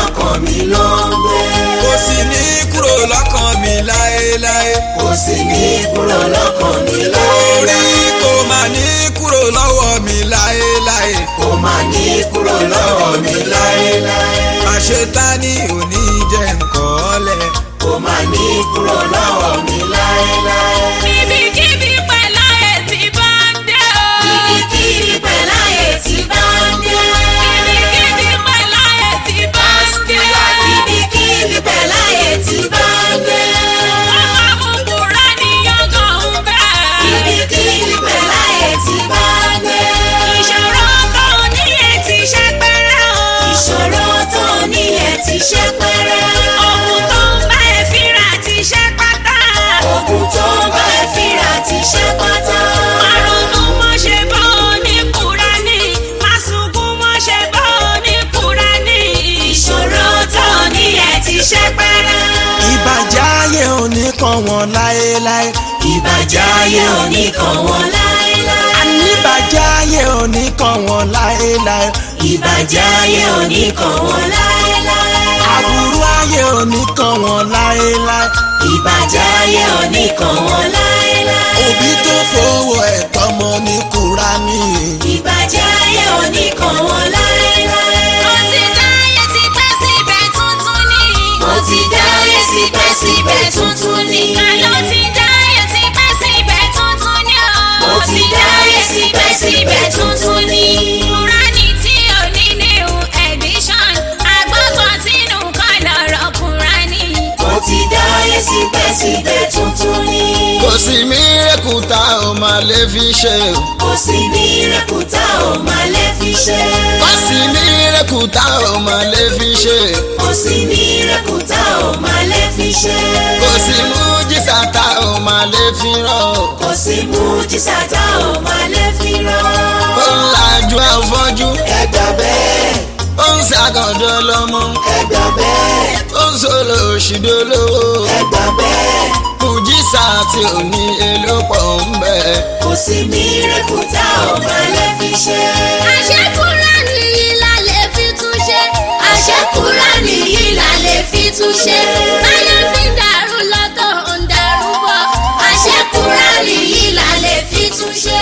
ló ń gbé. kò sì ní kúrò lọ́kàn mi láéláé. kò sì ní kúrò lọ́kàn mi orí láéláé. kò má ní kúrò lọ́wọ́ mi láéláé. kò má ní kúrò lọ́wọ́ mi láéláé. àṣetánì ò ní jẹ́ nǹkan ọ̀lẹ̀. kò má ní kúrò lọ́wọ́ mi láéláé. Ibikíbi pẹ̀lú ètí bá ń dé o. Ibikíbi pẹ̀lú ààyè tí bá ń dé. Ibikíbi pẹ̀lú ètí bá ń dé. Ibikíbi pẹ̀lú ààyè tí bá ń dé. Wọ́n máa mú Kùránì yangàn ń bẹ̀. Ibikíbi pẹ̀lú ààyè tí bá ń dé. Ìṣòro tó ní ètí ṣe pẹ́rẹ́ o. Ìṣòro tó ní ẹ̀ ti ṣe pẹ́rẹ́. Ogun tó ń bá ẹ fínra ti ṣe pátá. Ogun tó ń bá ẹ fínra ti ṣe pátá. Márùn-ún mọ́ ṣe bọ́ ní Kùránì. Màsùnkún mọ́ ṣe bọ́ ní Kùránì. Ìṣòro tó ní ẹ̀ ti ṣe pẹ́rẹ́. ìbàjẹ́ ayé òní kan wọn láéláé. Ìbàjẹ́ ayé òní kan wọn láéláé. àníbàjẹ́ ayé òní kan wọn láéláé. Ìbàjẹ́ ayé òní kan wọn láéláé. àbúrú ayé òní kan wọn láéláé. Ìbàjẹ́ ayé òní kan wọn láéláé. òbí tó fowó ẹ̀ tọmọ ní kúránì. Ìbàjẹ́ ayé òní kan wọn láéláé. Mo ti dáyé ti pẹ́ síbẹ̀ tuntun ní. Mo ti dáyé síbẹ̀síbẹ̀ tuntun ni. Àlọ́ ti dáyé ti pẹ́ síbẹ̀ tuntun ní o. Mo ti dáyé síbẹ̀síbẹ̀ tuntun ni. Kùránì tí ò ní new edition. Àgbọ̀gbọ̀ sínú kan lọ̀rọ̀ Kùránì. Mo ti dáyé síbẹ̀síbẹ̀ tuntun ni. kò sí mírèkù tá ò máa lè fi ṣe o. Kò sí ní rẹ̀kúta ò máa lè fi ṣe. kò sí mírèkù tá ò máa lè fi ṣe. Kò sí ní rẹ̀kúta ò máa lè fi ṣe. kò sí mújísà tá ò máa lè fi rán o. Kò sí mújísà tá ò máa lè fi rán. ó ń lajú afọ́jú Ẹ gbà bẹ́ẹ̀, ó ń ṣàkàndọ́ lọ́mọ ẹ gbà bẹ́ẹ̀, ó ń sọ̀rọ̀ òṣìdólówó. ẹ gbà bẹ́ẹ̀. mújísà tí ò ní èlò pọ̀ ń bẹ̀. Kò sí ní rẹ̀kúta ò máa lè fi ṣe. Àṣẹ Kùránì yìí la lè fi tún ṣe. Àṣẹ Kúránì yìí la lè fi tún ṣe. Táyé fi ń dàrú lọ́tọ̀ ń dàrú bọ̀. Àṣẹ Kúránì yìí la lè fi tún ṣe.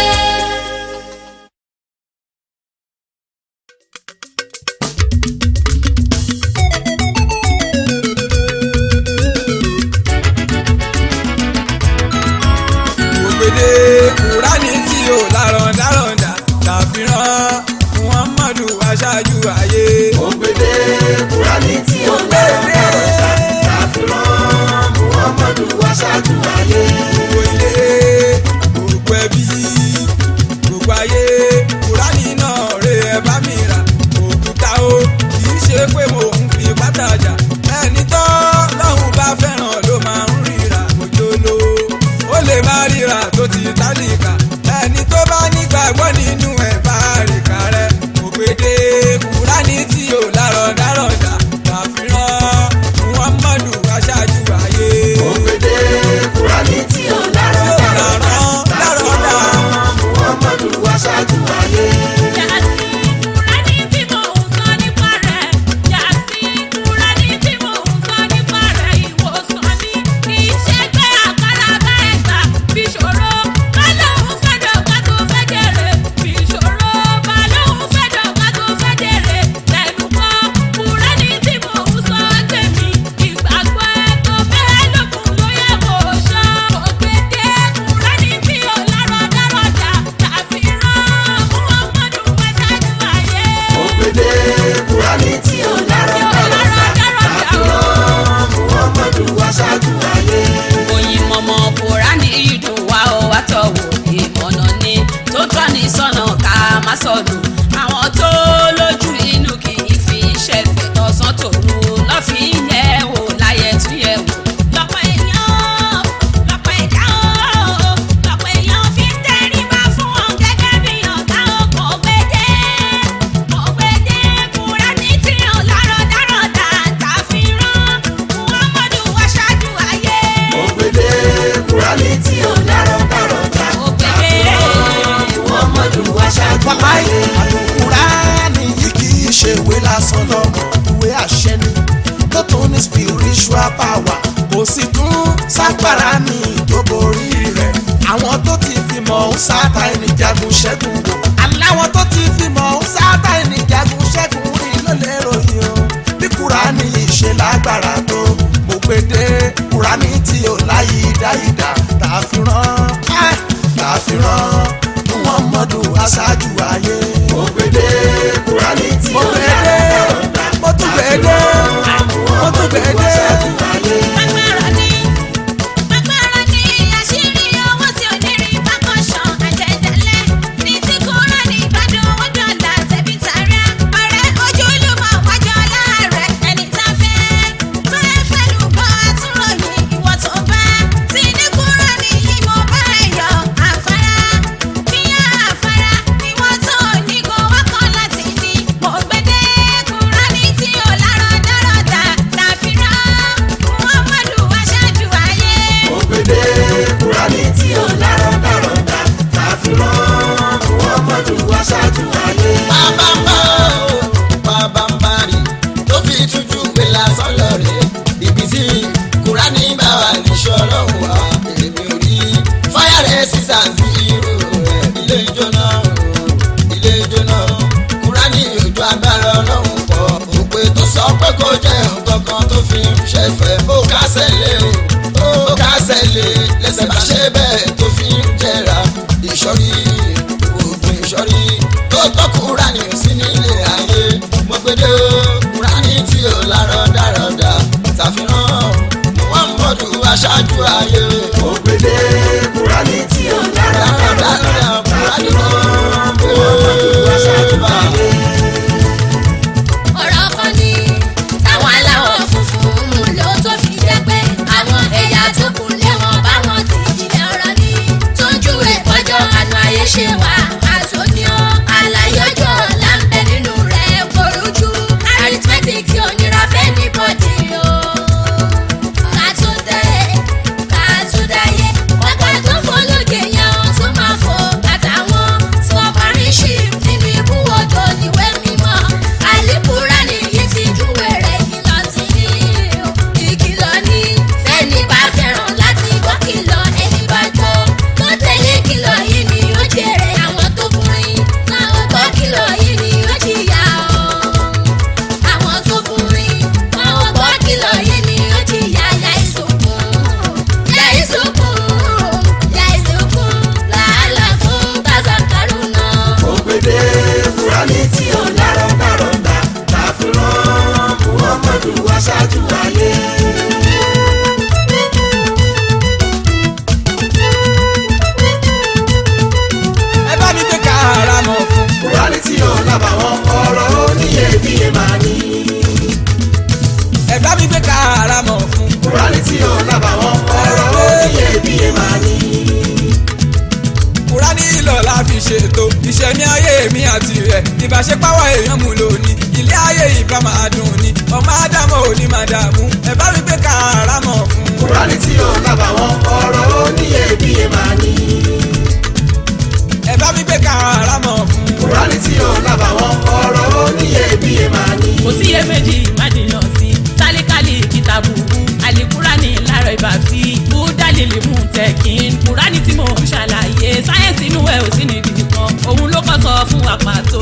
ògbédè kúránì tí ò lárọ̀ndárọ̀ndà ṣàfihàn muhammadu aṣáájú ayé. Ògbédè Kúránì tí ó lárọ̀ndárọ̀ndà ṣàfihàn Muhammadu aṣáájú ayé. gbogbo ilé gbogbo ẹbí gbogbo ayé kúránì náà rè é bá mi rà òkúta o kì í ṣe pé mo ń fi pátájà ẹni tó lọ́hùn bá fẹ́ràn ló máa ń ríra òjòló ó lè má ríra tó ti tálíkà ẹni tó bá nígbàgbọ́ nínú ẹ̀ bá rìkà rẹ̀ ògbédè kúránì tí ò lárọ̀dárọ̀dà ṣàfihàn muhammadu aṣáájú ayé. Ògbédè Kúránì tí ó lárọ̀ndárọ̀ndà ṣàfihàn Muhammadu aṣáájú ayé. Yàtí Kùránì tí mò ń sọ nípa rẹ̀. Yàtí Kùránì tí mò ń sọ nípa rẹ̀. Ìwòsàn ni kì í ṣe pé àkàrà bá ẹ̀gbà fi ṣòro. Kálọ̀ ń fẹ́dọ̀ ká tó fẹ́ jèrè fi ṣòro. sì tún sápàrà mi tó borí rẹ̀ àwọn tó ti fi mọ̀ ń sáta ẹni jagun ṣẹ́gun wò aláwọn tó ti fi mọ̀ ń sáta ẹni jagun ṣẹ́gun rí ló lè ròyìn o bí kúránì yìí ṣe lágbára tó mo gbé dé kúránì tí ò láyé dáìdá tá a fi rán á tá a fi rán muhammadu aṣáájú ayé. mo gbé dé kúránì tí ò láyé dáìdá mo tún gbé dé mo tún gbé dé. Agbára ní agbára ní àṣírí owó tí ò ní rí bákan ṣan àjẹjẹlẹ ní tí kúrò ní ìbàdàn ọjọ́ ọ̀la tẹ̀bí tààrà ọ̀rẹ́ ojúlùmọ̀ wájọ́ láàrẹ̀ ẹni tá a fẹ́ tó ẹ fẹ́nu bọ́ àtúròyìn ìwọ tó bá tí ní kúrò ní ìmọ̀ bá ẹ̀yọ̀ àfárá bíyà àfárá ìwọ tó ní kó wákọ̀ láti ní mo gbẹdẹ kúrò ní tí ò lárọ̀ dárọ̀ dà tàfíràn muhammadu aṣáájú ayé. mo gbé dé kúránì tí ò lárọ̀ dárọ̀ dá tá a fi rán muhammadu aṣáájú ayé. bàbá ń bá o bàbá ń bá rí tó fi tújú gbé lásán lọ rè ibi tí kúránì bá wà níṣọ́ ọlọ́run wà èmi ò rí fáyà rẹ̀ sísà sí irú rẹ̀ ilé ijó náà ilé ijó náà kúránì ojú agbára ọlọ́run pọ̀ òpè tó sọ pé kó jẹ́ nǹkan kan tó fi ń ṣẹ̀fẹ̀ ó kásẹ̀ lé o ó kásẹ̀ lé lẹ́sẹ̀ bá ṣe bẹ́ẹ̀ tó fi ń jẹ̀ra ìṣọ́rí oògùn ìṣọ́rí tó tọ́ kúránì sí nílé ayé mo gbé dé o kúránì tí ò lárọ̀ dárọ̀dà tàfihàn muhammadu aṣáájú ayé. mo gbé dé kúránì tí ò lárọ̀ dárọ̀ dá tá a fi rán muhammadu aṣáájú ayé. ọ̀rọ̀ kan ní táwọn aláwọ̀ funfun mú ló tó fi jẹ́ pé àwọn ẹ̀yà tó kù lẹ́wọ̀n bá wọn ti jílẹ̀ ọ̀rọ̀ ní. tó ń júwe pọ́jọ́ àná ayé ṣe wá àtúnyọ́ àlàyé ọjọ́ ọ̀la ń bẹ nínú rẹ̀ korújú arithmetic tí ò nira fẹ́ ní bọ́dì o. kàtúndé kàtúndáyé ọ̀gá tó fọlọ́gẹ̀ yẹn ó tún máa fò àtàwọn sọparíṣìp nínú ibùwọ̀dọ̀ níwẹ̀ mímọ́ àlìkúrá nìyí ti júwe rẹ̀ kìlọ̀ sí ní o. ìkìlọ̀ ní fẹ́ni bá fẹ́ràn láti gbọ́ kìlọ̀ ẹni bá jọ tó tẹ̀lé kìlọ̀ yìí ni ó jèrè àwọn tó kùnrin náà ó gbọ́ kìlọ̀ yìí ni ó jìyà o àwọn tó kùnrin náà ó gbọ́ kìlọ̀ yìí ni ó jìyà yà ìsòkun yà ìsòkun yà ìsòkun làálàá fún tazakaru náà. mo gbé dé kúránì tí ò lárọ̀ dárọ̀ dá tá a fi rán muhammadu aṣáájú ayé. ẹ bá mi gbé káàrà mọ̀ fún. kúránì tí ò lábàwọ́n ọ̀rọ̀ oníyebíye máa ní. ẹ bá mi gbé káàrà mọ̀ fún. kúránì tí ò lábàwọ́n ọ̀rọ̀ oníyebíye máa ní. kúránì ìlọ la fi ṣètò ìṣẹ̀mí ayé mi àti rẹ̀ ìbáṣepáwọ̀ èèyàn mú lónìí ilé ayé ìbá máa dùn ni ọmọ ádámọ̀ ò ní máa dààmú ẹ bá mi gbé káàrà mọ̀ fún. kúránì tí ò lábàwọ́n ọ̀rọ̀ oníyebíye máa ní. ẹ bá mi gbé káàrà mọ̀ fún. kúránì tí ò lábàwọ́n ọ̀rọ̀ oníyebíye máa ní. kò sí iyèméjì ìmádìyàn sí sálíkálì kìtàbùkù àlìkúránì lára ìbàfí búdálìlì mú tẹ̀kín kúránì tí mò ń ṣàlàyé sáyẹ́nsì inú ẹ̀ ò sí níbi kan òun ló kọ́ sọ fún wa pàtó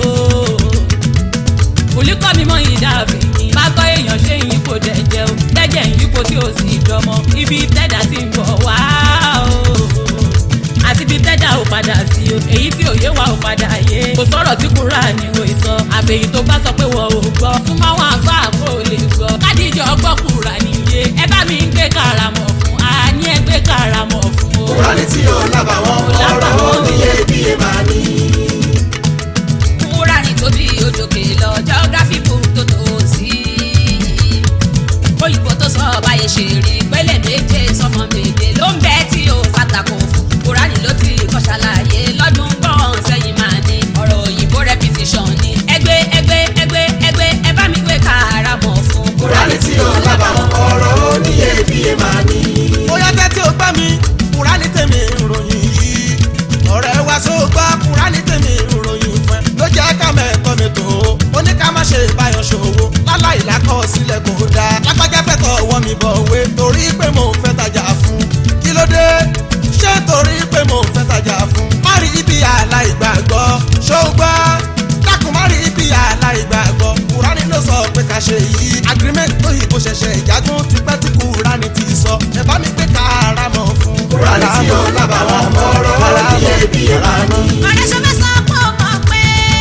olùkọ́ mi mọ ìdáàbì yìí bá gbọ́ èèyàn ṣé yín kò dẹ̀jẹ̀ o dẹ́jẹ̀ yín kò tí ò sí ìjọmọ ibi tẹ́dà ti ń bọ̀ wá o àti ibi tẹ́dà ò padà sí o èyí tí òye wa ò padà yé kò sọ̀rọ̀ tí kúrò ní o ìsọ àfẹ̀yìn tó bá sọ pé wọ́n ò gbọ́ fún máa wọn àfa àpò ò lè gbọ́ kádìjọ gbọ́ kúrà níye ẹ bá mi ń gbé karamọ̀ fún àní ẹ gbé karamọ̀ fún o. kúránì tí ò lábàwọ́n ọ̀rọ̀ oníyebíye máa ní. kúránì tóbi òjòkè lọ geography book tó tó sí. òyìnbó tó sọ báyé ṣe rí pẹ́lẹ́ méje sọmọ méje ló ń bẹ́ tí ó fàtàkùn fún. kúránì ló ti kọ́ ṣàlàyé lọ́dún gbọ́n sẹ́yìn máa ní. ọ̀rọ̀ òyìnbó repetition ni ẹgbẹ́ ẹgbẹ́ ẹgbẹ́ tí ó lábàwọ́n ọ̀rọ̀ iyebíye máa ní. ọ̀rẹ́ ṣe fẹ́ sọ pé ó mọ̀ pé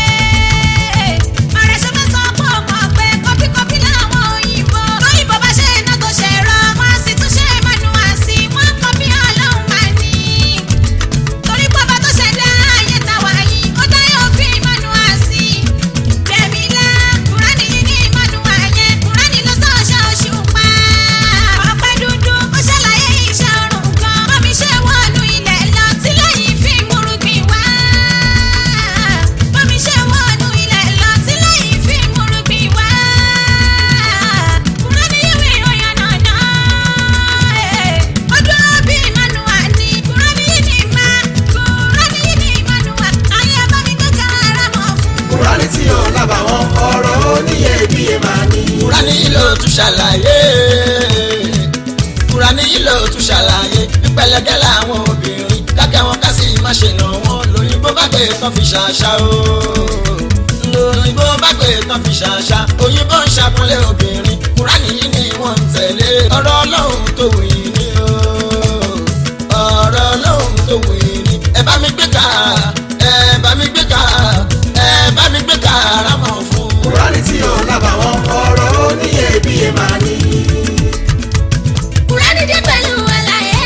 ọ̀rẹ́ ṣe fẹ́ sọ pé ó mọ̀ pé kọ́píkọ́pí làwọn òyìnbó lóyìnbó bá ṣe iná tó ṣe rọ wọ́n á sì tún ṣe mánúwá sí wọ́n kọ́pí ọlọ́run máa ní. torí bọ́bá tó ṣẹ̀dá ayé tàwa yìí ó dá òfin mánúwá sí. tẹ̀mílá kúránì yìí ní mánúwá yẹn kúránì ló sọ ọṣẹ oṣù pa. ọ̀pẹ dúdú ó ṣàlàyé iṣẹ́ ọrùn kan bọ́mi ṣe wọ́ọ̀lù ilẹ̀ lọ tí lẹ́yìn fi múrùgbìn wá. bọ́mi ṣe wọ́ọ̀lù ilẹ̀ lọ tí lẹ́yìn fi múrùgbìn wá. kúránì ìwé ìròyìn nàná. ó dúró bí mánúwá ní kúránì yìí ní má kúránì yìí ní mánúwá. ayé bá mi gbé kára mọ́ fún. kúránì tí ó lábàwọ́n ọ̀rọ̀ oníyebíye máa ní. Kúránì ló tún ṣàlàyé Kúránì ló tún ṣàlàyé pípẹ́lẹ́gẹ́ làwọn obìnrin dákẹ́ wọn ká sì má ṣe nà wọ́n lóyìnbó bá pè tán fi ṣàṣà o lóyìnbó bá pè tán fi ṣàṣà òyìnbó ń ṣàkúnlé obìnrin Kúránì yìí ni wọ́n ń tẹ̀lé ọ̀rọ̀ Ọlọ́run tó wù yín ni o ọ̀rọ̀ Ọlọ́run tó wù yín ni ẹ bá mi gbé ká ẹ bá mi gbé ká ẹ bá mi gbé ká rámọ̀ fún kúránì tí ó lábàwọ́n ọ̀rọ̀ oníyebíye máa ní. Kùránì dé pẹ̀lú àlàyé.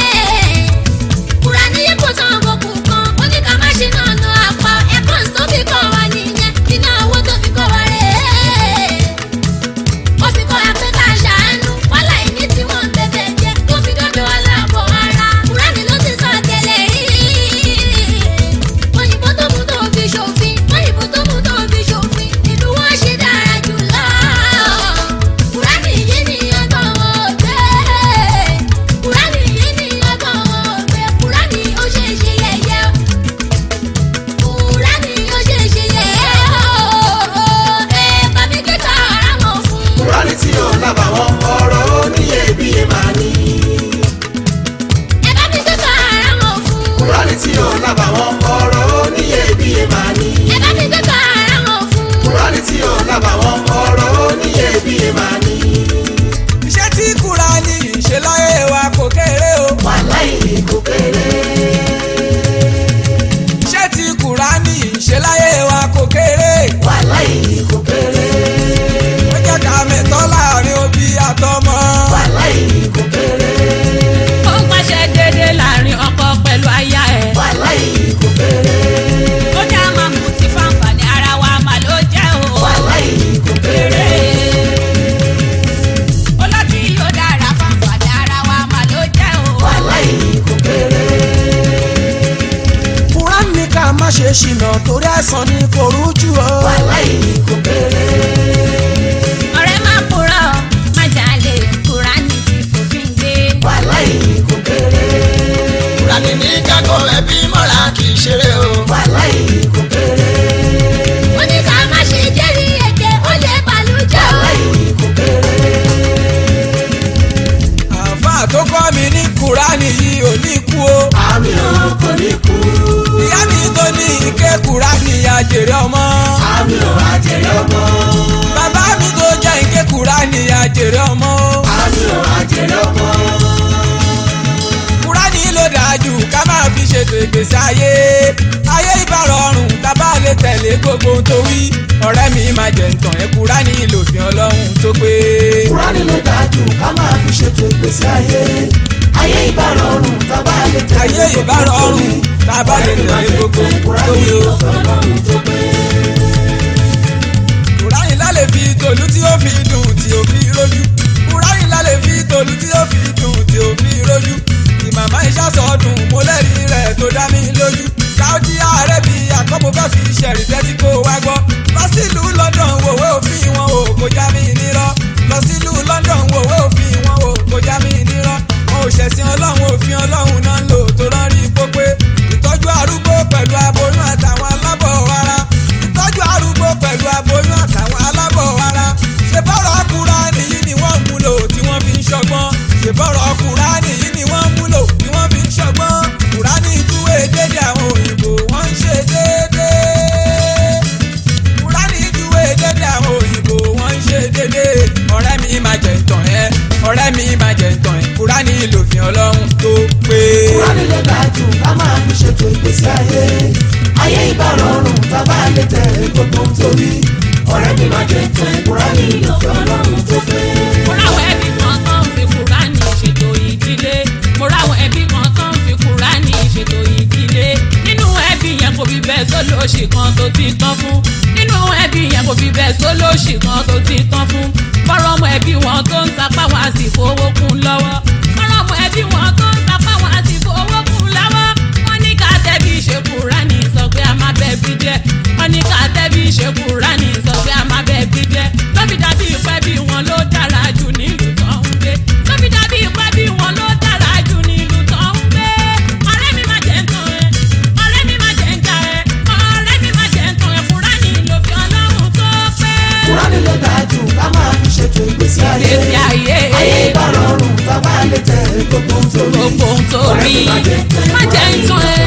Kùránì yẹ kó tán bọ̀kù kan. Ó ní ká má ṣe náà nà apá. Ẹ̀kọ́ tó fi kọ́ wa nìyẹn. Iná owó tó fi kọ́ wa rèé. Ó fi kọ́ wa pé ká ṣàánú. Wálá ìní tí wọ́n ń bẹ̀bẹ̀ jẹ́. Tó fi dọ́dọ̀ aláàbọ̀ ara. Kùránì ló ti sọ tẹ́lẹ̀ yìí. Òyìnbó tó mú tó fi ṣòfin. Òyìnbó tó mú tó fi ṣòfin. Ìlú wọn ṣe dára jù lọ. Kùránì yìí ni ọgbọ́n ògbé. Kùránì yìí ni ọgbọ́n ògbé. Kùránì ó ṣe é ṣe yẹ̀yẹ́ o. Kùránì ó ṣe é ṣe yẹ̀yẹ́ o. Ẹ bá mi gbé tààrà mọ̀ fún. kúránì tí ó lábàwọ́n ọ̀rọ̀ oníyebíye máa ní. Ẹ bá mi gbé tààrà mọ̀ fún. kúránì tí ó lábàwọ́n ọ̀rọ̀ oníyebíye máa ní. Ẹ bá mi gbé tààrà mọ̀ fún. kúránì tí ó lábàwọ́n ọ̀rọ̀ oníyebíye máa ní. iṣẹ́ tí kúránì ń ṣe láyé wa kò kéré o. wàláì kò kéré. iṣẹ́ tí kúránì ń ṣe láyé wa kò kéré. wàláì kò kéré. ó jẹ́ ká mẹ́tọ́ láàrin òbí àtọmọ. wàláì kò kéré. ó ń pàṣẹ déédéé láàrin ọkọ pẹ̀lú aya ẹ̀. wàláì kò kéré. ó ní a máa mú ti fáǹfààní ara wa mà ló jẹ́ o. wàláì kò kéré. ó láti yóò dára fáǹfààní ara wa mà ló jẹ́ o. wàláì kò kéré. kúránì ní ká má ṣe ṣìnà torí àìsàn ní kò rújú o. wàláì kò kéré. ọ̀rẹ́ má purọ́ má jalè kúránì ti fòfin gbé. wàláì kò kéré. Kúránì ní kákọ́ ẹbí mọ́ra kì í ṣeré o. wàláì kò kéré. Ó ní ká má ṣe jẹ́rìí èké. Ó lè bàlújẹ́ o. wàláì kò kéré. àáfàá tó kọ́ mi ní kúránì yìí ò ní kú o. àmì ò kò ní kú. ìyá mi tó ní ike kúránì àjèrè ọmọ. àmì ò àjèrè ọmọ. bàbá mi tó jẹ́ ike kúránì àjèrè ọmọ. àmì ò àjèrè ọmọ. kúránì ló dájú ká máa fi ṣètò ìgbésí ayé. ayé ìbárọ̀rùn ká bá lè tẹ̀lé gbogbo ohun tó wí. ọ̀rẹ́ mi máa jẹ̀ ǹtàn ẹ̀ kúránì lòfin ọlọ́run tó pé. kúránì ló dájú ká máa fi ṣètò ìgbésí ayé. ayé ìbárọ̀rùn tá bá lè tẹ̀lé ayé ìbárọ̀rùn ká bá lè tẹ̀lé gbogbo ohun tó kúránì wí o. lòfin ọlọ́run tó pé. kúránì lálẹ́ fi tòlú tí ó fi dùn tí ó fi rójú. kúránì lálẹ́ fi tòlú tí ó fi dùn tí ó fi rójú. ìmàmá ìṣàsọdùn mo lẹ́rìí rẹ̀ tó dá mi lójú. Saudi Arabia kọ́ mo fẹ́ fi ṣẹ̀rí tẹ́tí kó wá gbọ́. lọ sílùú London wòwe òfin wọn o kò já mi nírọ́. lọ sílùú London wòwe òfin wọn o kò já mi nírọ́. wọn ò ṣẹ̀sìn ọlọ́run òfin ọlọ́run náà ń lò tó rán rí pópé. ìtọ́jú arúgbó pẹ̀lú aboyún àtàwọn alábọ̀ ara. ìtọ́jú arúgbó pẹ̀lú aboyún àtàwọn alábọ̀ ara. ṣe bọ́rọ̀ Kùránì yìí ni wọ́n mú lò tí wọ́n fi ń ṣọgbọ́n. ṣe bọ́rọ̀ Kùránì yìí ni wọ́n mú lò tí wọ́n fi ń ṣọgbọ́n. Kùránì júwe dédé àwọn òyìnbó wọ́n ń ṣe déédéé. Kùránì júwe dédé àwọn òyìnbó wọ́n ń ṣe déédéé. ọ̀rẹ́ mi máa jẹ ìtàn ẹ́ ọ̀rẹ́ mi máa jẹ ìtàn ẹ́ Kùránì lòfin Ọlọ́run tó pé. kúránì ṣètò ìgbésí ayé ayé ìbá rọrùn bàbá lè tẹ̀lé gbogbo torí ọ̀rẹ́ mi máa jẹ tán kúránì ìlọ́fẹ́ ọlọ́run tó pé. mo ráwọn ẹbí kan tán fi kúránì ṣètò ìdílé mo ráwọn ẹbí kan tán fi kúránì ṣètò ìdílé nínú ẹbí yẹn kò fi bẹ́ẹ̀ sólóṣì kan tó ti tán fún nínú ẹbí yẹn kò fi bẹ́ẹ̀ sólóṣì kan tó ti tán fún fọ́rọ́ ọmọ ẹbí wọn tó ń sapá wọn á sì fowó kún lọ́wọ́ fọ́rọ́ ọmọ ẹbí wọn tó ń sapá wọn á sì fowó kún lọ́wọ́ wọ́n ní ká tẹ́bí ṣe kúránì sọ pé a máa bẹ́ẹ̀ bí jẹ́ wọ́n ní ká tẹ́bí ṣe kúránì sọ pé a máa bẹ́ẹ̀ bí jẹ́ lọ́bì dàbí ìpẹ́ bí wọn ló dára jù nílùú tó ń gbé lọ́bì dàbí ìpẹ́ bí wọn ló dára jù nílùú tó ń gbé ọ̀rẹ́ mi máa jẹ́ ń tán ẹ ọ̀rẹ́ mi máa jẹ́ ń jà ẹ ọ̀rẹ́ mi máa jẹ́ ń tán ẹ kúránì ló fi ọlọ́run tó pé. kúránì ló dáa jù ká máa fi ṣètò ìgbésí ayé Ìgbésí ayé. ayé ìbá rọrùn bàbá lè tẹ̀lé gbogbo torí gbogbo ohun tó rí má jẹ́ ń tán ẹ.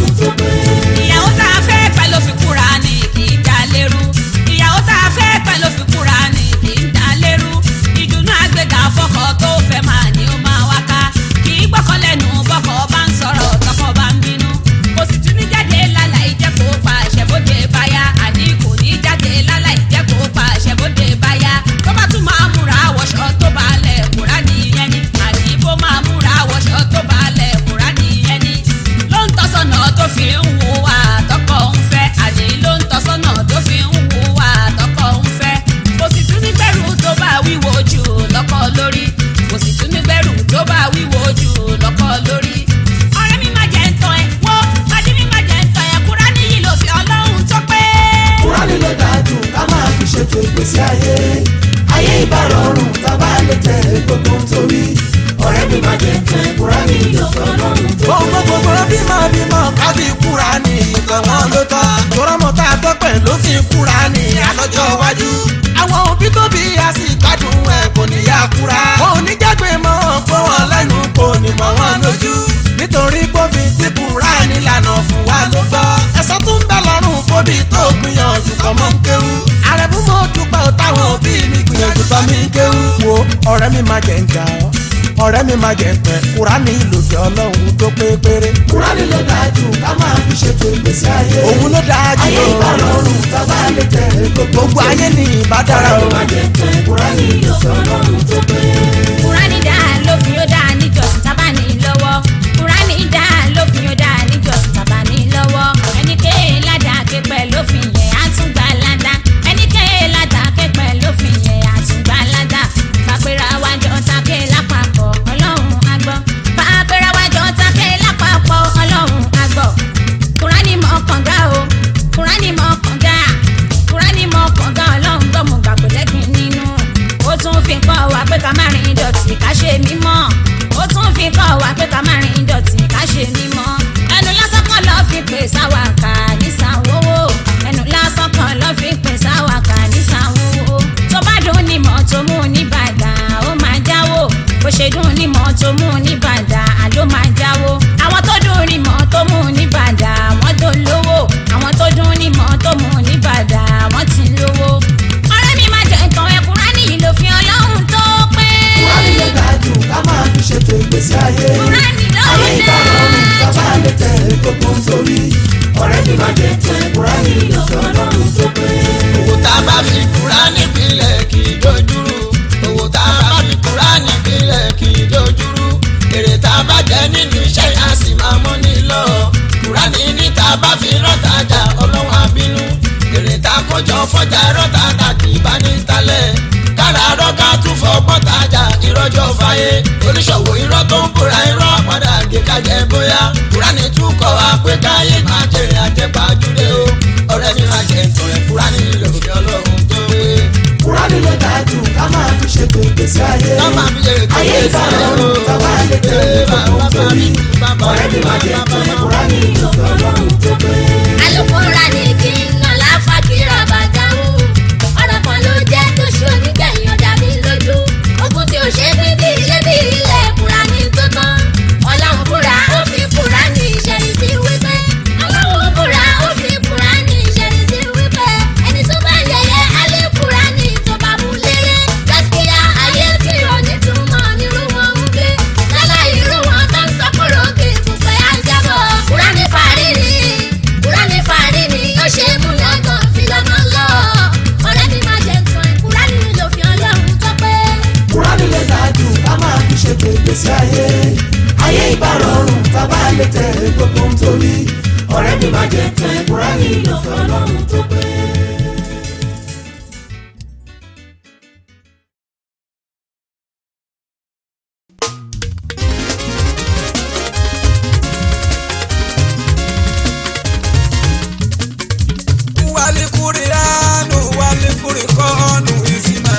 ìyàwó tá a fẹ́ pẹ́ ló fi kúra ní kì í dá lérú ìyàwó tá a fẹ́ pẹ́ ló fi kúra ní kì í dá lérú ìdùnnú àgbẹ̀dà fọkọ tó fẹ́ máa ní ó máa wá ká kì í gbọ́kọ̀ lẹ́nu bọ́kọ̀ bá ń sọ̀rọ̀ tọkọ bá ń bínú kò sì tún ní jáde lálẹ́ ìjẹ́kọ̀ pa àṣẹbóde báyà àní kò ní jáde lálẹ́ ìjẹ́kọ̀ pa àṣẹbóde báyà tó bá tún máa múra wọṣọ tó bá lẹ̀ kúrá nìyẹn ni àní bó máa múra wọṣọ tó bá lẹ̀ kúrá nìyẹn ni ló ń tọ́sọ̀nà tó fi ń hùwà tọkọ ń fẹ́ àní ló ń tọ́sọ̀nà tó fi ń hùwà tọkọ ń fẹ́ kò sì tún ní bẹ̀rù tó bá wíwo jù lọ́kọ lórí kò sì tún ní bẹ̀rù tó bá wíwo jù lọ́kọ lórí. ọ̀rẹ́ mi máa jẹ́ ń tán ẹ wọ́ pàdé mi máa jẹ́ ń tán ẹ kúrá níyì ló fi ọlọ́run tó pé. kúránì ló dáa jù ká máa fi ṣètò ìgbésí ayé ayé ìbá rọrùn bàbá lè tẹ̀lé gbogbo torí ọ̀rẹ́ mi máa jẹ tán kúránì ìlọ́fẹ́ ọlọ́run tó pé. gbogbo gbogbo bímọ bímọ káfí kúránì nǹkan wọn ló tọ́ tọrọmọ tá a tọpẹ ló fi kúránì àlọ́jọ́ iwájú àwọn òbí tó bí a sì gbádùn ẹ kò ní yá kúra wọn ò ní jágbe mọ́ pé wọn lẹ́nu kò ní mọ́ wọn lójú nítorí kófin tí kúránì lànà fún wa ló gbọ́ ẹ̀sán tún ń bẹ lọ́rùn fóbi tó gbìyànjú kọ́ mọ́ ń kéwú àrẹ̀mú mo dúpẹ́ táwọn òbí mi gbìyànjú tọ́ mi kéwú. wo ọ̀rẹ́ mi máa jẹ ń jà ọ́ ọ̀rẹ́ mi máa jẹ pẹ́ kúránì lòdì ọlọ́run tó pé péré. kúránì ló dáa jù ká máa fi ṣètò ìgbésí ayé òun ló dáa jù ayé ìbá rọrùn bàbá lè tẹ̀lé gbogbo gbogbo ayé ní ìbá dára o. ọ̀rẹ́ mi máa jẹ tán kúránì ìlọ́fẹ́ ọlọ́run tó pé. kúránì dá lófin ó dá níjọsìn tábà ní lọ́wọ́ kúránì dá lófin ó dá níjọsìn tábà ní lọ́wọ́ ẹnikẹ́ni ládàá képẹ́ lófin yẹn á tún gbà ládàá ẹnikẹ́ni ládàá képẹ́ lófin yẹn á tún gbà ládàá pàpẹ́rẹ́ àwájọ tákẹ́ lápapọ̀ ọlọ́run àgbọ̀ pàpẹ́rẹ́ àwájọ tákẹ́ lápapọ̀ ọlọ́run àgbọ̀ kúránì mọ̀ kànga o kúránì mọ̀ kànga kúránì mọ̀ kànga ọlọ́run gbọ́mù gbàgbé lẹ́gbìn nínú ó tún fi kọ́ wa pé ká má rìn dọ̀tí ká ṣe mímọ́ ó tún fi kọ́ wa pé ká má rìn dọ̀tí ká ṣe mímọ́ ẹnu lásán kan lọ́ọ́ fi pè sáwà kà ní sanwó ẹnu lásán kan lọ́ọ́ fi pè sáwà kà ní sanwó tó bá dùn ní mọ́ tó mú ní bàdà ó máa jáwó bó ṣe dùn ní mọ́ tó mú ní bàdà àló máa jáwó àwọn tó dùn ní mọ́ tó mú ní bàdà wọ́n tó lówó àwọn tó dùn ní mọ́ tó mú ní bàdà wọ́n ti lówó ọ̀rẹ́ mi máa jẹ ìtàn ẹ̀kúnrá nìyí ló fi ọlọ́run tó pé. kúránì ló dáa jù ká máa fi ṣètò ìgbésí ayé Kúránì ló ayé ìbá dáa. rọrùn bàbá lè tẹ̀lé gbogbo torí ọ̀rẹ́ mi máa jẹ tán kúránì ìlọ́fẹ́ ọlọ́run tó pé. owó tá a bá fi kúránì pínlẹ̀ kì í dojúrú owó tá a bá fi kúránì pínlẹ̀ kì í dojúrú èrè tá a bá jẹ nínú iṣẹ́ yẹn a sì máa mú ní lọ kúránì ní tá a bá fi rọ́tàjà ọlọ́wọ́ abínú èrè tá a kọjọ fọjà rọ́tàjà kì í bá ní talẹ̀ kára rọ́gà tún fọ́ pọ́tàjà ìrọ́jọ́ fàyè oníṣòwò irọ́ tó ń búra irọ́ padà gé kájẹ bóyá kúránì tún kọ́ wa pé káyé máa jèrè àjẹpàjúdé o ọ̀rẹ́ mi máa jẹ ìtàn ẹ̀ kúránì lòdì ọlọ́run tó wé. kúránì ló dáa jù ká máa fi ṣètò ìgbésí ayé Ká máa fi ṣètò ayé ìgbésí ìbá ayé rọrùn o. bàbá lè tẹ̀lé gbogbo torí ọ̀rẹ́ mi máa jẹ tán kúránì ìlọ́fẹ́ ọlọ́run tó pé. alukóra ni kí n nà láfa kíra bàjáwó ọ̀rọ̀ kan ló jẹ́ tó ṣe onígbẹ̀yìn ọ̀dà mi lójú ogun tí ó ṣe bí bí ilé bí ilé kúra ní tó tán ọlọ́run fúnra ó fi kúra ní ìṣẹ̀lí sí wípé ọlọ́run fúnra ó fi kúra ní ìṣẹ̀lí sí wípé ẹni tó bá yẹyẹ alẹ́ kúra ní tó bá mú léré gaskiya ayé tí ò ní túmọ̀ nírú wọn ń gbé lálẹ́ irú wọn tó ń sọ kúrò kí ìfúnpẹ́ á jábọ̀ kúra ní parí lè tẹ̀lé gbogbo nítorí ọ̀rẹ́ mi má jẹ́ tán ìkúra yìí lọ fẹ́ ọlọ́run tó pé. wali kuriyanu wali kurikonu isima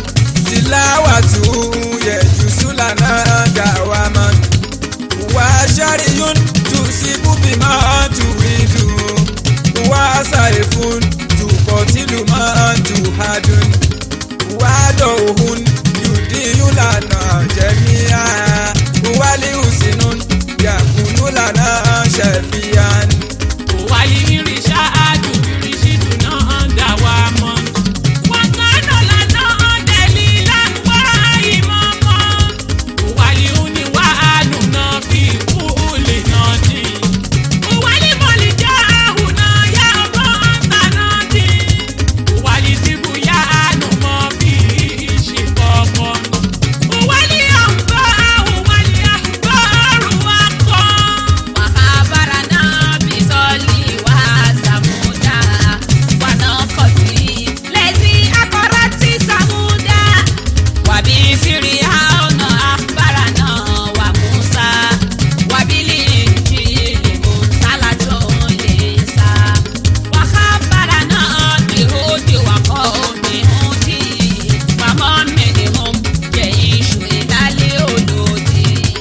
tilawatu yejusulana dawaman wa shariyun tusibu bima turidu wa saifun tukotilu ma tuhadun wa dohun yudiyulana jemia wali usinun yakunulana shafiyan. wàyí irinṣẹ́ àdùn irinṣẹ́ náà dà wá mọ́. wọ́n kánà lánà ọ̀dẹ́lì láńwá ìmọ̀ mọ́. wàyí òní wà ánù náà fi kú lè náà dì. wàyí mọ̀lì jẹ́ àhùn náà yá ọmọ ọ̀tá náà dì. wàyí tìbú yá ánù mọ́ fi ṣe kọ̀ọ̀kan. wàyí àǹbá àhùn wàyí àǹbá àrùn wá kọ́. wàhálà náà bí sọ́ọ̀lì wá sàmúdà wàná kọ̀tì lẹ́sí akọ́rọ́ tí sàmúdà wàbí síríà ọ̀nà àbára náà wà Mùsá wàbílì ìjìnlẹ̀ Mùsá látọ̀ lè sá wàhábàrà náà dìhódì wàkọ́ omi hùdì fàmọ́ mẹ́lẹ̀mọ́ jẹ́ iṣu ìdálé olódì.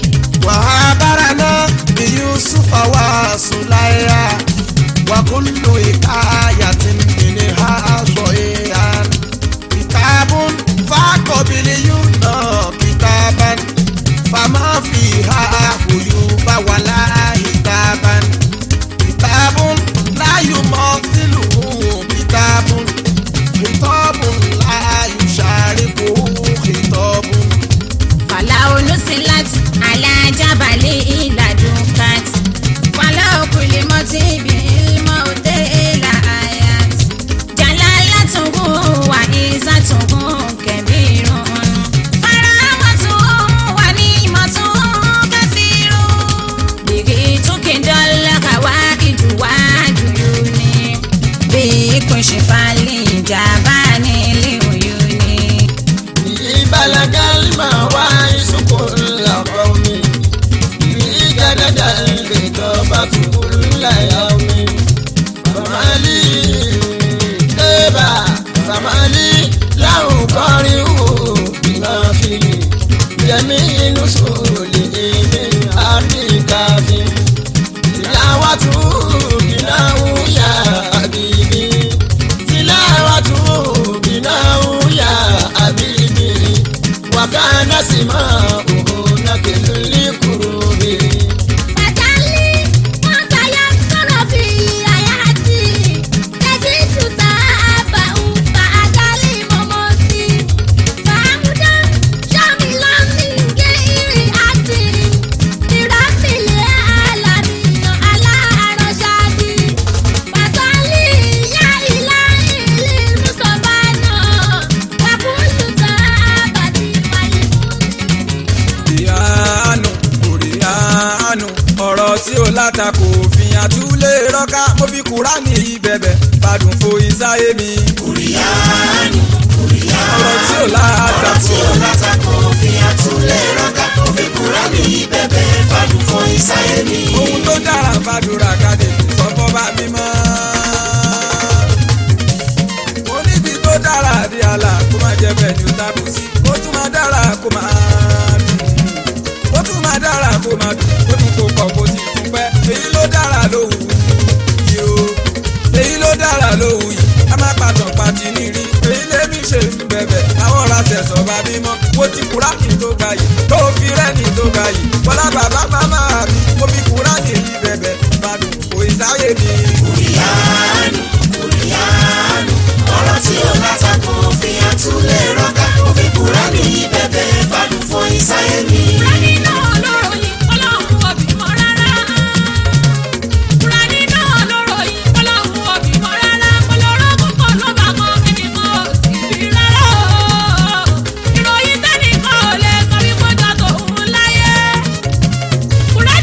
وعبرنا بيوسف وسليا وكل حكاية منها صحيحا كتاب فقبليون كتابا فما فيها عيوب ولا هتابا كتاب لا يمثله كتاب خطاب لا يشاركه خطاب fàlà olùsílát alájábàlẹ̀ ìlàdùnkàt fàlà òkùnlé mọ́tì ibi ìmọ̀ òde ìlà àyàt jàlá látùnkùn wà ìsàtùnkùn kẹ̀mírùn faramọ́tún wà ní ìmọ̀tún kẹfìrún bìrì túnkì dọ́là kàwá ìdùwájú yóò ní bí kùsì falẹ̀ ìjàmbá nílé òyò ní. بلغ الماء كل قوم جدد الخطابة كل يوم فما لي تبا فما لي له قارئ بما فيه جميع نسوله من أرض كافٍ تلاوته بناه يا حبيبي تلاوته بناه يا حبيبي وكان سماؤه نكل لكروبه Fàtálí, wọ́n tayọ sọ̀rọ̀ fi àyàtì. Tẹ̀sí tùtà àbà ùkà àdálì mọ̀mọ́ sí. Fàámúdá, ṣọ́mi lọ́mí gé ìrìn àti. Ìrọ́pìlẹ̀ àlàmìyàn aláàárọ̀ ṣáàdì. Fàtálí, yá ìlà ìlú Mùsọ̀bá náà. Wàkúùlù tà àbàtì màlìmú. ìyáàánú kòríyáánú ọ̀rọ̀ tí ó látakò fìyàn àtúlé rọ́ká mo fi kúránì ìbẹ̀bẹ̀ fàdùn fo ìsáyé mi. kòríyáánú ọ̀rọ̀ tí ó látakò tí ó látakò fi àtúnlẹ̀ rọ́gà kó fi kúránì bẹ̀bẹ̀ fàdùn fún ìsáyé mi. ohun tó dára fàdúrà kàdé sọ́kọ́ bá mi mọ́. mo níbi tó dára di àlà kó má jẹ bẹ́ẹ̀ ni ó tábù sí ó tún máa dára kó máa dùn ó tún máa dára kó máa dùn ó tún kó pọ̀ kó sì tún pẹ́ èyí ló dára lóhùn yìí o èyí ló dára lóhùn yìí ká má pàtàn pàtì nírí èyí lèmi ṣe ń bẹ̀bẹ̀ àwọn ọ̀rọ̀ àṣẹ̀sọ̀ bá bímọ mo ti kúránì tó ga yìí tó fi rẹ́ni tó ga yìí bọ́lá bàbá màmá mi mo fi kúránì yìí bẹ̀bẹ̀ bàdùn kò ìsáyé mi. kòríyáánú kòríyáánú ọ̀rọ̀ tí ó látakò fi àtúnlẹ̀ rọ́gà kó fi kúránì bẹ̀bẹ̀ fàdùn fún ìsáyé mi. Kúránì náà lọ́rọ̀ yìí, Ọlọ́run ò bímọ rárá. Kúránì náà lọ́rọ̀ yìí, Ọlọ́run ò bímọ rárá. Ọlọ́run púpọ̀ ló bá mọ ẹnì kan ò sì bí rárá o. Ìròyìn tẹ́nìkan ò lè sọ bí mo jọ tòun láyé.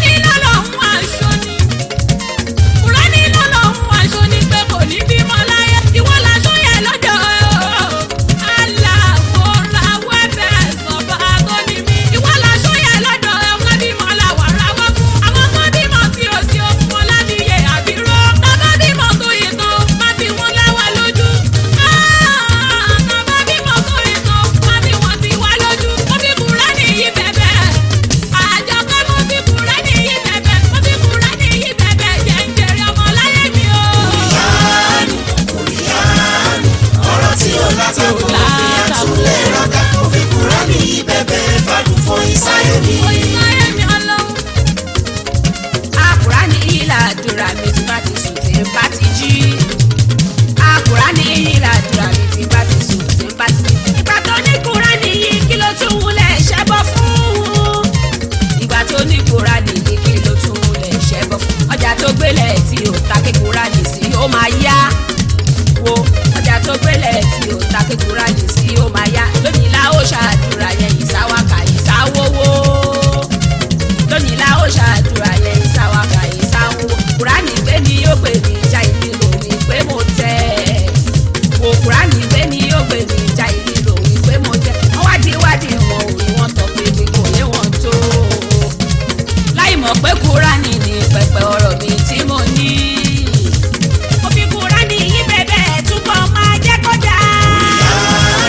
mọ̀ pé kúránì ní pẹpẹ ọ̀rọ̀ mi tí mo ní. mo fi kúránì yí bẹ̀bẹ̀ túbọ̀ máa jẹ́ kó dáa.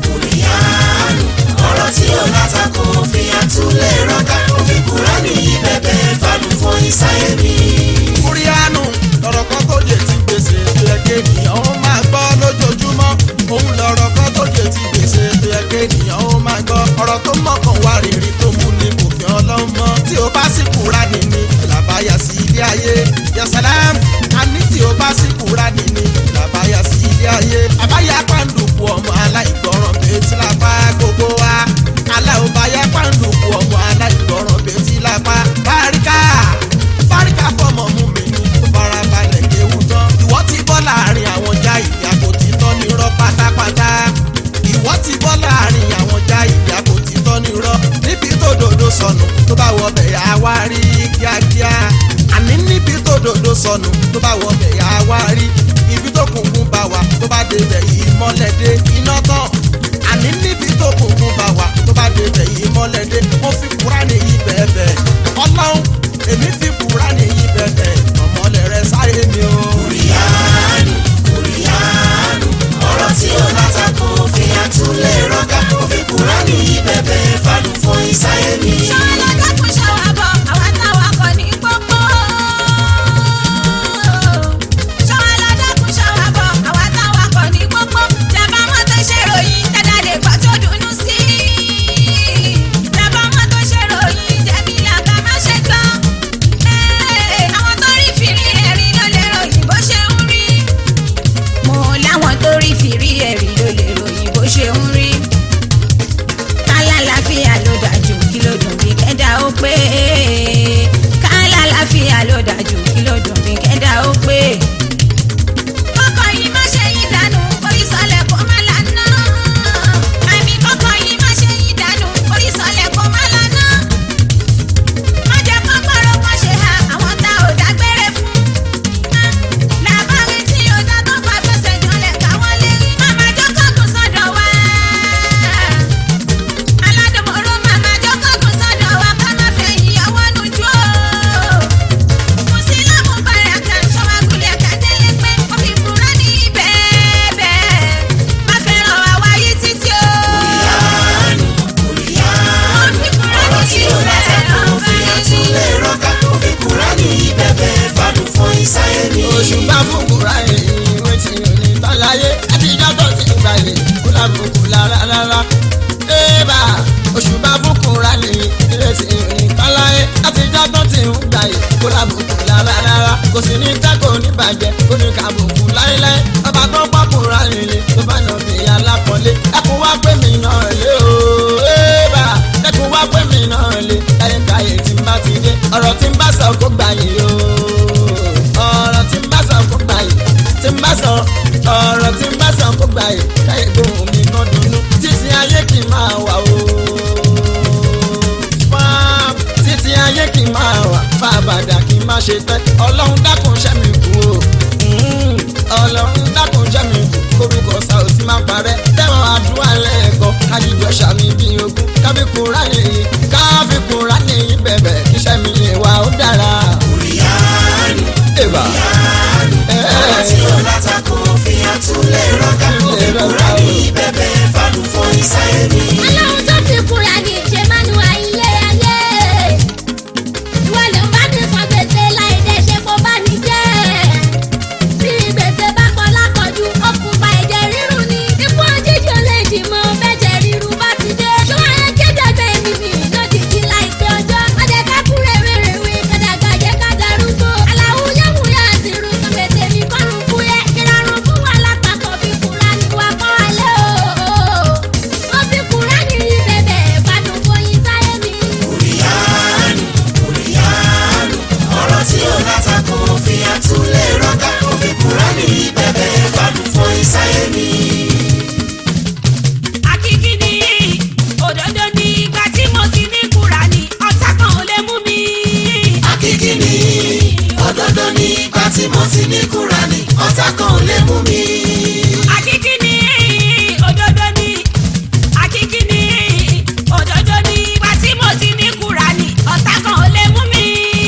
ọ̀rọ̀ tí ó látakò fi àtúlẹ̀ rọ́gà òfin kúránì yìí bẹ̀bẹ̀ fanu fún ìsáyé mi. kúríánù lọ̀rọ̀ kan tó jẹ ti gbèsè tó yẹ kéèyàn ó máa gbọ́ lójoojúmọ́ òun lọ̀rọ̀ kan tó jẹ ti gbèsè tó yẹ kéèyàn ó máa gbọ́ ọ̀rọ̀ tó mọ̀kàn wá rírì tó mú ní kò fi ọlọ́mọ tí ó bá sì kúránì ní làbáyà sí ilé ayé yasalam àní tí ó bá sì kúránì ní làbáyà sí ilé ayé àbáyá pàǹdùkú ọmọ aláìgbọràn bẹ́ẹ̀ lápá gbogbo wa aláwòbáyá pàǹdùkú ọmọ aláìgbọràn bẹ́ẹ̀ lápá báríkà báríkà fọmọ mú mi ní tó fara balẹ̀ kéwù tán. ìwọ ti bọ́ láàrin àwọn já ìyá kò ti tọ́ ní rọ́ pátápátá. ìwọ ti bọ́ láàrin àwọn já ìyá kò ti tọ́ ní rọ́. níbi tó dòdò sọnù tó bá wọ bẹ̀ yà wá rí kíákíá. àní níbi tó dòdò sọnù tó bá wọ bẹ̀ yà wá rí. ibi tó kùnkùn bá wà tó bá débẹ̀ yìí mọ́lẹ̀ dé iná tán. àní níbi tó kùnkùn bá wà tó bá débẹ̀ yìí mọ́lẹ̀ dé. mo fi kúránì yìí bẹ́ẹ̀ bẹ́ẹ̀ ọlọ́run èmi fi kúránì yìí bẹ̀bẹ̀ ọmọlẹ̀ rẹ sáyé mi o. kùrìyàánù kùrìyàánù ọ̀rọ̀ tí ó látakò fi àtúlẹ̀ rọ́gà òfin kúránì yìí bẹ̀bẹ̀ fanu fún ìsáyé mi. ṣọwọ́ lọ́jọ́ kún ṣọwọ́ bọ̀ àwa táwa kọ́ ní pópó. ṣọwọ́ lọ́jọ́ kún ṣọwọ́ bọ̀ àwa táwa kọ́ ní pópó. tẹ̀bá wọn tó ṣe ròyìn tẹ́lá lè gbọ́ tó dùnú sí i. tẹ̀bá wọn tó ṣe ròyìn jẹ̀bi làkà má ṣe gbọ́. Ẹ́ẹ̀, àwọn tó rí fìrí ẹ̀rí ló lè ròyìn bó ṣe ń rí. mo láwọn tó rí fìrí ẹ̀rí ló lè ròyìn bó ṣe ń rí kálálàáfíà ló dájú kí ló dùn bí kẹ́dà ó pé kálálàáfíà ló dájú kí ló dùn bí kẹ́dà ó pé. kọ́kọ́ yìí má ṣe yín dànù forí sọlẹ̀ kó má lànà. àmì kọ́kọ́ yìí má ṣe yín dànù forí sọlẹ̀ kó má lànà. má jẹ́ kọ́kọ́rọ́ kan ṣe ha àwọn tá ò dágbére fún. làbárí tí ó dá tó fà fẹsẹ̀ jọlẹ̀ káwọn lé rí. màmá jókòó kù sọ́dọ̀ wá aládùmọ̀rọ̀ màmá jókòó sọ́dọ̀ wa ká má fẹ́ ìyàwó nujú o. mùsílámù bàràkà sọ́wágùlẹ̀ kàdélé pé ó fi kúrọ́ ní bẹ́ẹ̀bẹ́ má fẹ́ràn àwa yìí títí o. kùrìyàánù ọ̀rọ̀ tí ó látakò fi àtúlẹ̀ rọ́gà òfin kúránì yìí bẹ̀bẹ̀ fanu fún ìsáyé mi. òṣùpá fún kúránì ìwé tí ò ní tán láyé àtijọ́ tó ti gbà yé kó lábùkù lára rárá. Ébà òṣùpá fún kúránì ìwé tí ò ní tán láyé àtijọ́ tó ti ń gbà yé kó lábùkù lára rárá. kò sì ní tẹ́kọ̀ọ́ ní bàjẹ́ kó ní kàbùkù láéláé. ọba tó pọ̀ kúránì lè tó bá yàn fi alápọ̀lé. ẹkùn wá pé mi náà lé o. Ébà ẹkùn wá pé mi náà lé. láyé káyé tí n bá ti dé ọ̀rọ̀ tí n bá sọ kó gbà yé o ọ̀rọ̀ tí n bá sọ kó gbà yìí tí n bá sọ ọ̀rọ̀ tí n bá sọ kó gbà yìí káyé gbóhùn mi kan dùnú títí ayé kì í máa wà o. Fáàm, títí ayé kì í máa wà fábàdà kì í má ṣe tẹ́ ọlọ́run dákun ṣẹ́ mi kú o. Mm, ọlọ́run dákun ṣẹ́ mi kú korúkọ Saoty má parẹ́ tẹ́wọ̀n àdúrà lẹ́ẹ̀kan kájíjọ ṣàmì bí ogún kábíkúrá nìyí kábíkúrá nìyí bẹ̀bẹ̀ kíṣẹ́ mi lè wà ó dára. kùrìyàánù Eba. ọ̀rọ̀ tí ó látakò fi àtúlẹ̀ rọ́gà òfin kúránì yìí bẹ̀bẹ̀ fanu fún ìsáyé mi. ọlọ́run tó fi kúra ní ṣe máa ń wá ilé ayé ìwọ ló ń bá mi san gbèsè láì dé ṣe kó bá ní jẹ́ bí gbèsè bá kọ lákọ̀ọ́jú ó kún fa ẹ̀jẹ̀ rírun ni ikú òjijì ò lè dì mọ́ bẹ́jẹ̀ rírun bá ti dé ṣọ́ra ẹ kéde ẹgbẹ́ mi mi lójijì láìpẹ́ ọjọ́ ọdẹ ká kúrẹ́ rèrèwé kàdàgbà jẹ́ ká darúgbó aláwo yẹ́wù yá àti rú sọ gbèsè mi kọ́run fún yẹ ìrọ̀rùn fún wa lápapọ̀ bí kúra ní wa kọ́ alẹ́ o ó fi kúra ní bẹ̀bẹ̀ fàdùn fòyìn sáyé mi. kùrìyàánù kùrìyàánù ọ̀rọ̀ tí ó látakò fi àtúlẹ̀ rọ́gà òfin kúránì yìí bẹ̀bẹ̀ fanu fún ìsáyé mi. Akíkí ni òdodo ní ìgbà tí mo ti ní Kúránì ọ̀tá kan ò lè mú mi. Akíkí ni òdodo ní ipa tí mo ti ní kúránì ọ̀tá kan ò lè mú mi. Akíkí ni òdodo ní Akíkí ni òdodo ní ìgbà tí mo ti ní Kúránì ọ̀tá kan ò lè mú mi.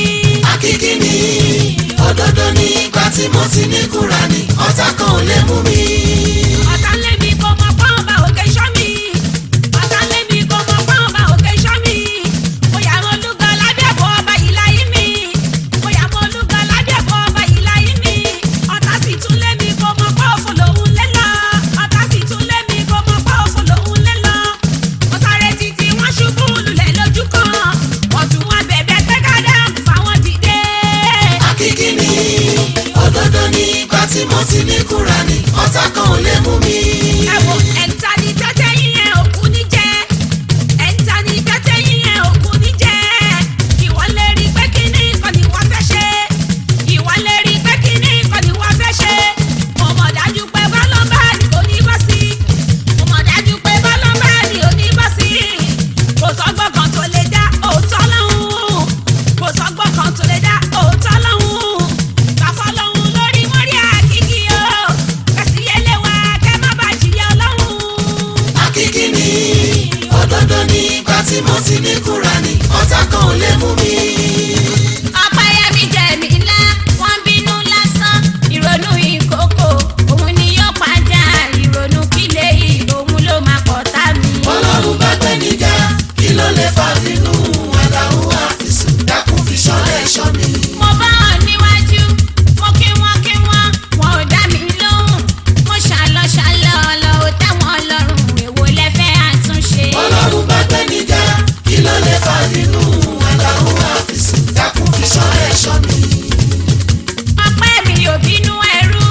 tí mo ti ní kúránì ọ̀tá kan ò lè mú mi. ọ̀tá lé mi kò mọ̀ pọ́n ọba òkè ṣọ́ mi. ọ̀tá lé mi kò mọ̀ pọ́n ọba òkè ṣọ́ mi. mo yà mọ́ olúgbọ́ lábẹ́bọ̀ ọba yìí láyé mi. mo yà mọ́ olúgbọ́ lábẹ́bọ̀ ọba yìí láyé mi. ọ̀tá sì tún lé mi kò mọ̀ pọ́n òfò lòun lé lọ. ọ̀tá sì tún lé mi kò mọ̀ pọ́n òfò lòun lé lọ. mo sáré títí wọ́n ṣubú lulẹ̀ lójú kan. ọ̀tún wọn bẹ̀bẹ̀ pé ká dáàbò fáwọn dìde. akíkí ni òdodo ní ìgbà tí mo ti ní kúránì ọ̀tá kan ò lè mú mi. ẹ wo ẹ̀ńtà ní tẹ́tẹ́ yíyan òkú ní jẹ́ ẹ̀ńtà ní tẹ́tẹ́ yíyan òkú ní jẹ́ ìwọ lè rí pé kíní kan ni wọ́n fẹ́ ṣe ìwọ lè rí pé kíní kan ni wọ́n fẹ́ ṣe mo mọ̀ dájú pé bọ́lọ́mbà ni kò ní bọ́ sí mo mọ̀ dájú pé bọ́lọ́mbà ni ò ní bọ́ sí kò sọ́gbọ́n kan tó lè dá òótọ́ lọ́hùn kò sọ́gbọ́n kan tó lè dá òótọ́ lọ́hùn kàfọ́ lọ́hùn lórí mọ́rí àkíkí o kàṣíyẹ́lẹ̀ wa kẹ́ má bàa jìyà ọlọ́hùn. akíkí ni òdodo ní ìgbà tí mo ti ní kúránì ọ̀tá kan ò lè mú mi. ọ̀pẹ̀yẹmí jẹ̀mí ńlá wọ́n bínú lásán ìrònú ìkókò òun ni yóò pàjá ìrònú kílé yìí òun ló máa pọ̀ tá mi. ọlọ́run bá gbé níjà kí ló lè fà nínú aláwọ̀ àfisùn dákun fi ṣọ́lẹ̀ ṣọ́ mi. mo bá wọn níwájú mo kí wọn kí wọn wọn ò dá mi lóhùn mo ṣàlọ ṣàlọ lọ ò tẹ́wọn lọ́rùn èwo lẹ́fẹ́ àtúnṣe. ọlọ́run bá gbé níjà kí ló lè fà nínú aláwọ̀ àfisùn dákun fi ṣọ́lẹ̀ ṣọ́ mi. ọpẹ́ mi ò bínú ẹrú.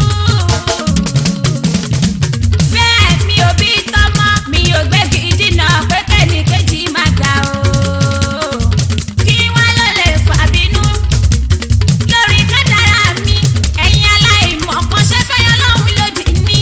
bẹ́ẹ̀ mi ò bí tọ́mọ mi ò gbégi dínà pé kẹ́nìkejì má ga o. kí wọ́n ló lè fà bínú. lórí kádàrá mi ẹ̀yin aláìmọ̀ kan ṣe fẹ́ yan lọ́hùn lòdì ní.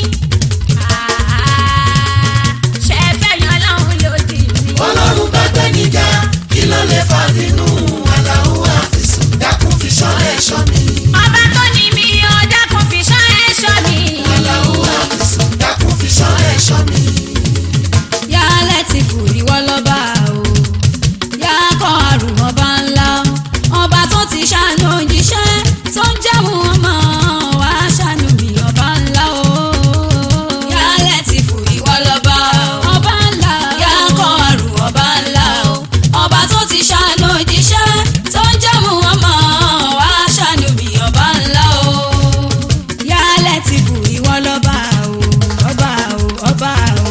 ṣe fẹ́ yan lọ́hùn lòdì ní. ọlọ́run bá gbé níjà kí ló lè fà nínú aláwọ̀ àfisùn dákun fi ṣọ́lẹ̀ ṣọ́ mi. ọba tó ní mi ò dákun fi ṣọ́ ẹ̀ ṣọ́ mi. aláwọ̀ àfisùn dákun fi ṣọ́lẹ̀ ṣọ́ mi. yálẹ̀ ti kù ìwọ lọ́ba o yá kọ́ àrùn ọba ńlá ọba tó ti ṣàánú òjíṣẹ́ tó ń jẹ́mu ọmọ wa ṣàánú mi ọba ńlá o yálẹ̀ ti kù ìwọ lọ́ba o ọba ńlá yá kọ́ àrùn ọba ńlá o ọba tó ti ṣàánú òjíṣẹ́ tó ń jẹ́mu ọmọ wa ṣàánú mi ọba ńlá o yálẹ̀ ti kù ìwọ lọ́ba o ọba o ọba o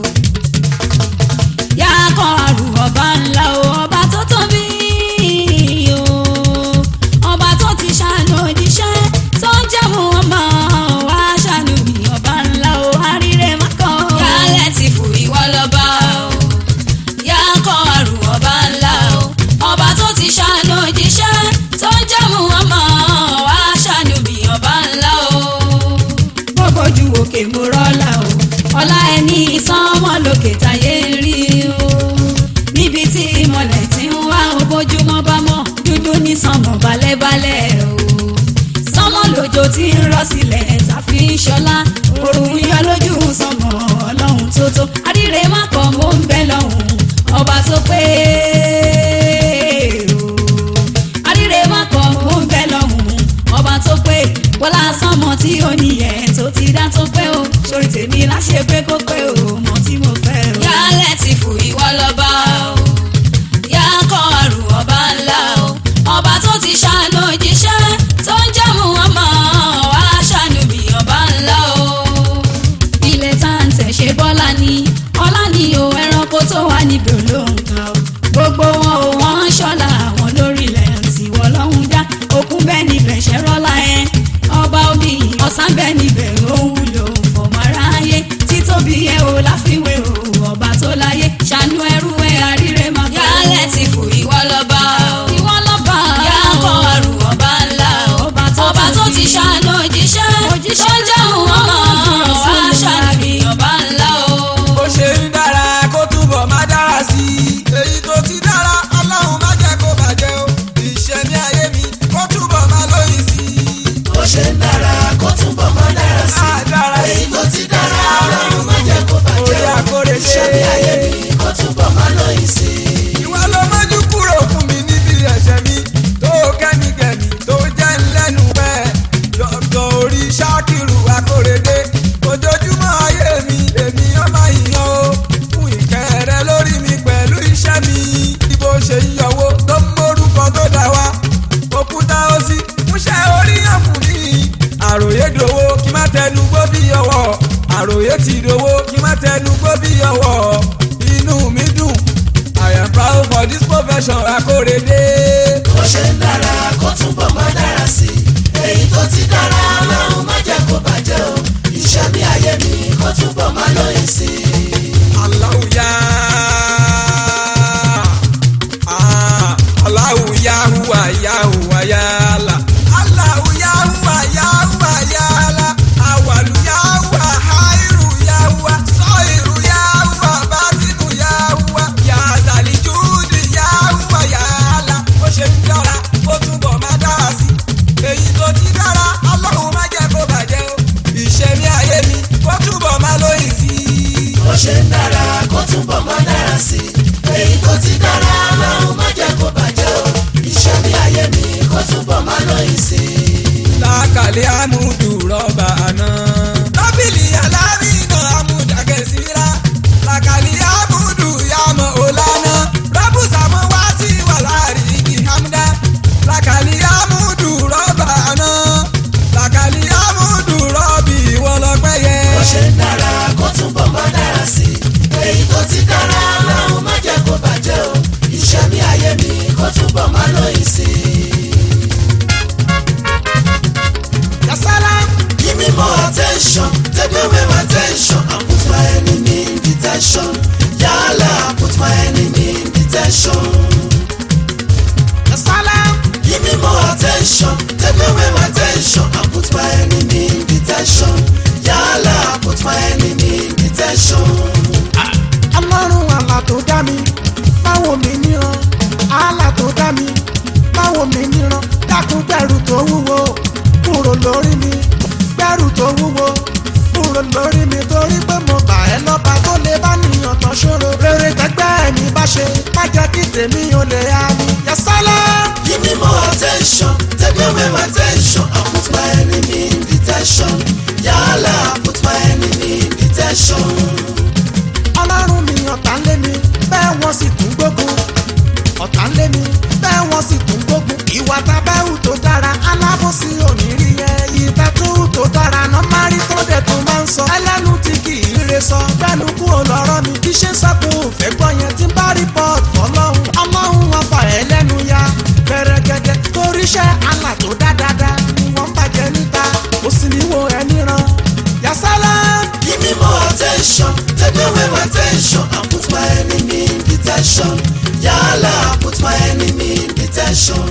yá kọ́ àrùn ọba ńlá o ọba tó tóbi o ọba tó ti ṣàánú òjíṣẹ́ tó ń jẹ́mu ọmọ wa ṣàánú mi ọba ńlá o àríre mọ́kàn o yálẹ̀ ti fò ìwọ lọ́ba o yá kọ́ àrùn ọba ńlá o ọba tó ti ṣàánú òjíṣẹ́ tó ń jẹ́mu ọmọ wa ṣàánú mi ọba ńlá o gbogbo ju òkè mo rọ́lá o ọlá ẹni sánmọ́ lókè táyé ń rí o níbi tí ìmọ̀lẹ̀ ti ń wá o bójúmọ́ bá mọ́ dúdú ní sánmọ̀ balẹ̀balẹ̀ o sánmọ̀ lójó tí ń rọ̀ sílẹ̀ tàfi ń ṣọlá òrùn yọ lójú sánmọ̀ ọlọ́run tó tó àríre má kọ́ mo ń bẹ lọ́hùn ọba tó pé o àríre má kọ́ mo ń bẹ lọ́hùn ọba tó pé bọ́lá sánmọ̀ tí ó níyẹn tó ti dá tó pé o sórí tèmi láṣẹ pé kó pé o mọ tí mo fẹ́ o. yálẹ̀ ti fò ìwọ lọ́ba o yá kọ́ àrùn ọba ńlá o ọba tó ti ṣàánú òjíṣẹ́ tó ń jẹ́mu ọmọ wa ṣàánú bí ọba ńlá o. ilẹ̀ tá à ń tẹ̀ ṣe bọ́lá ni ọlá ni o ẹranko tó wà níbi olóǹkà o gbogbo wọn ò wọ́n ń ṣọ́la àwọn lórílẹ̀ tí wọ́n lọ́hùn dá òkun bẹ́ẹ̀ níbẹ̀ ṣẹ́ rọ́lá ẹ̀ ọba omi ọ̀sán bẹ́ẹ̀ níbẹ̀ ó wúlò fọmọ aráyé títóbi ẹ o láfiwé o ọba tó láyé ṣàánú ẹrú ẹ àríre máa bá. yálẹ̀ ti fò ìwọ lọ́ba o ìwọ lọ́ba o yá kọ́ àrùn ọba ńlá o ọba tó ti ṣàánú òjíṣẹ́ tó ń jẹun ọmọ wa ṣàánú ọba ńlá o. bó ṣe ń dára kó túbọ̀ má dára sí i. èyí tó ti dára ọlọ́run má jẹ́ kó bàjẹ́ o. ìṣẹ̀mí ayé mi kó túbọ̀ má lóyìn sí i. bó ṣe ń dára kó túbọ̀ má dára sí i. èyí tó ti dára ọlọ́run má jẹ́ kó bàjẹ́ o. ìṣẹ̀mí ayé mi kó túbọ̀ má lóyìn sí i. ìwà ló mọ́jú kúrò fún mi níbi ẹ̀ṣẹ̀ mi tó kẹ́míkẹ́mí tó jẹ́ ńlẹ́nu pẹ́. òkèrè ti dowó kí má tẹnu gbó bí ọwọ́ inú mi dùn I am proud for this profession akórèdé. bó ṣe ń dára kó túbọ̀ máa dára sí i èyí tó ti dára ọlọ́run má jẹ́ kó bàjẹ́ o iṣẹ́ mi ayé mi kó túbọ̀ máa lóyún sí i. aláwùyá aláwùyá hùwà yá hùwà yálà aláwùyá hùwà yá hùwà yálà àwàlùyá hùwà háìrù yá hùwà sọ́ìrù yá hùwà bátínù yá hùwà yàtàlí júùdì yá hùwà yálà bó ṣe ń dára kó túbọ̀ máa dára sí i èyí tó ti dára ọlọ́run má jẹ́ kó bàjẹ́ o ìṣẹ̀mí ayé mi kó túbọ̀ máa lóyìn sí i. bó ṣe ń dára kó túbọ̀ máa dára sí i èyí tó ti dára ọlọ́run má jẹ́ kó bàjẹ́ o iṣẹ́ mi ayé mi kó túbọ̀ máa lóyún sí i. lákàlẹ́ àmúdù rọ́bà àná. tábìlì alárinà àmúdàgẹ̀síra lákàlẹ́ àmúdù yàmọ̀ ọ̀lànà rọ́bùsàmọ́ wá sí wà láàrin igi hamdá. lákàlẹ́ àmúdù rọ́bà àná. lákàlẹ́ àmúdù rọ́bì ìwọlọ́pẹ́ yẹ. bó ṣe ń dára kó túbọ̀ máa dára sí i èyí tó ti dára ọlọ́run má jẹ́ kó bàjẹ́ o iṣẹ́ mi ayé mi kó túbọ̀ máa lóyún sí i. yasala. Give me more attention, take away my tension, and put my enemy in detention. Yala, put my enemy in detention. yasala. Give me more attention, take away my tension, and put my enemy in detention. Yala, put my enemy in detention. ọlọ́run àlà tó dá mi báwo mi níran àlà tó dá mi báwo mi níran dákun gbẹ̀rù tó wúwo kúrò lórí mi gbẹ̀rù tó wúwo kúrò lórí mi torí pé mo bà ẹ́ lọ́ba tó lè bá nìyàn tán ṣòro rere tẹ́gbẹ́ mi bá ṣe má jẹ́ kí tèmi ò lè yá mi yasálẹ̀. Give me more attention, take away my tension, and put my enemy in detention. Yala, put my enemy in detention. ọlọ́run mi ọ̀tá ń lé mi bẹ́ẹ̀ wọ́n sì tún gbógun ọ̀tá ń lé mi bẹ́ẹ̀ wọ́n sì tún gbógun ìwà tábẹ́hù tó dára alábòsí òníri ẹ ìtẹ́tù tó dára nọ́márì tó dẹ̀ tó máa ń sọ ẹlẹ́nu tí kì í re sọ gbẹ́nu kú olọ́rọ́ mi bí ṣe ń sọ́kùn òfẹ́ gbọ́ yẹn tí ń bá rìpọ́t fọlọ́hún ọlọ́hun afa ẹ̀ lẹ́nu ya bẹ̀rẹ̀gẹ̀dẹ̀ toríṣẹ́ àlà tó dá dáadáa ni wọ́n ń bàjẹ́ níta ó sì ní wo ẹni ran yasala. Give me more attention, take away my tension, and put my enemy in detention. Yala, put my enemy in detention.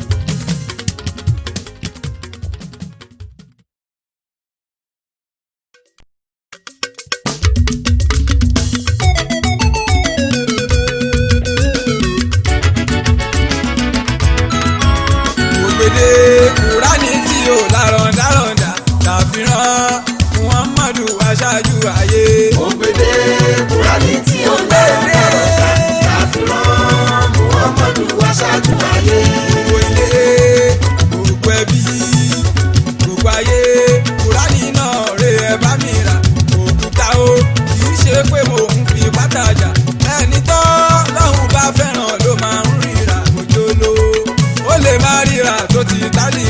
ògbédè kúránì tí ò lárọ̀ndárọ̀ndà tàfihàn muhammadu aṣáájú ayé. ògbédè kúránì tí ò lárọ̀ndárọ̀ndà tàfihàn muhammadu aṣáájú ayé. gbogbo ilé gbogbo ẹbí gbogbo ayé kúránì náà rè é bá mi rà òkúta o kì í ṣe pé mo ń fi pátájà ẹni tó lọ́hùn bá fẹ́ràn ló máa ń ríra òjò lówó ó lè má ríra tó ti tálí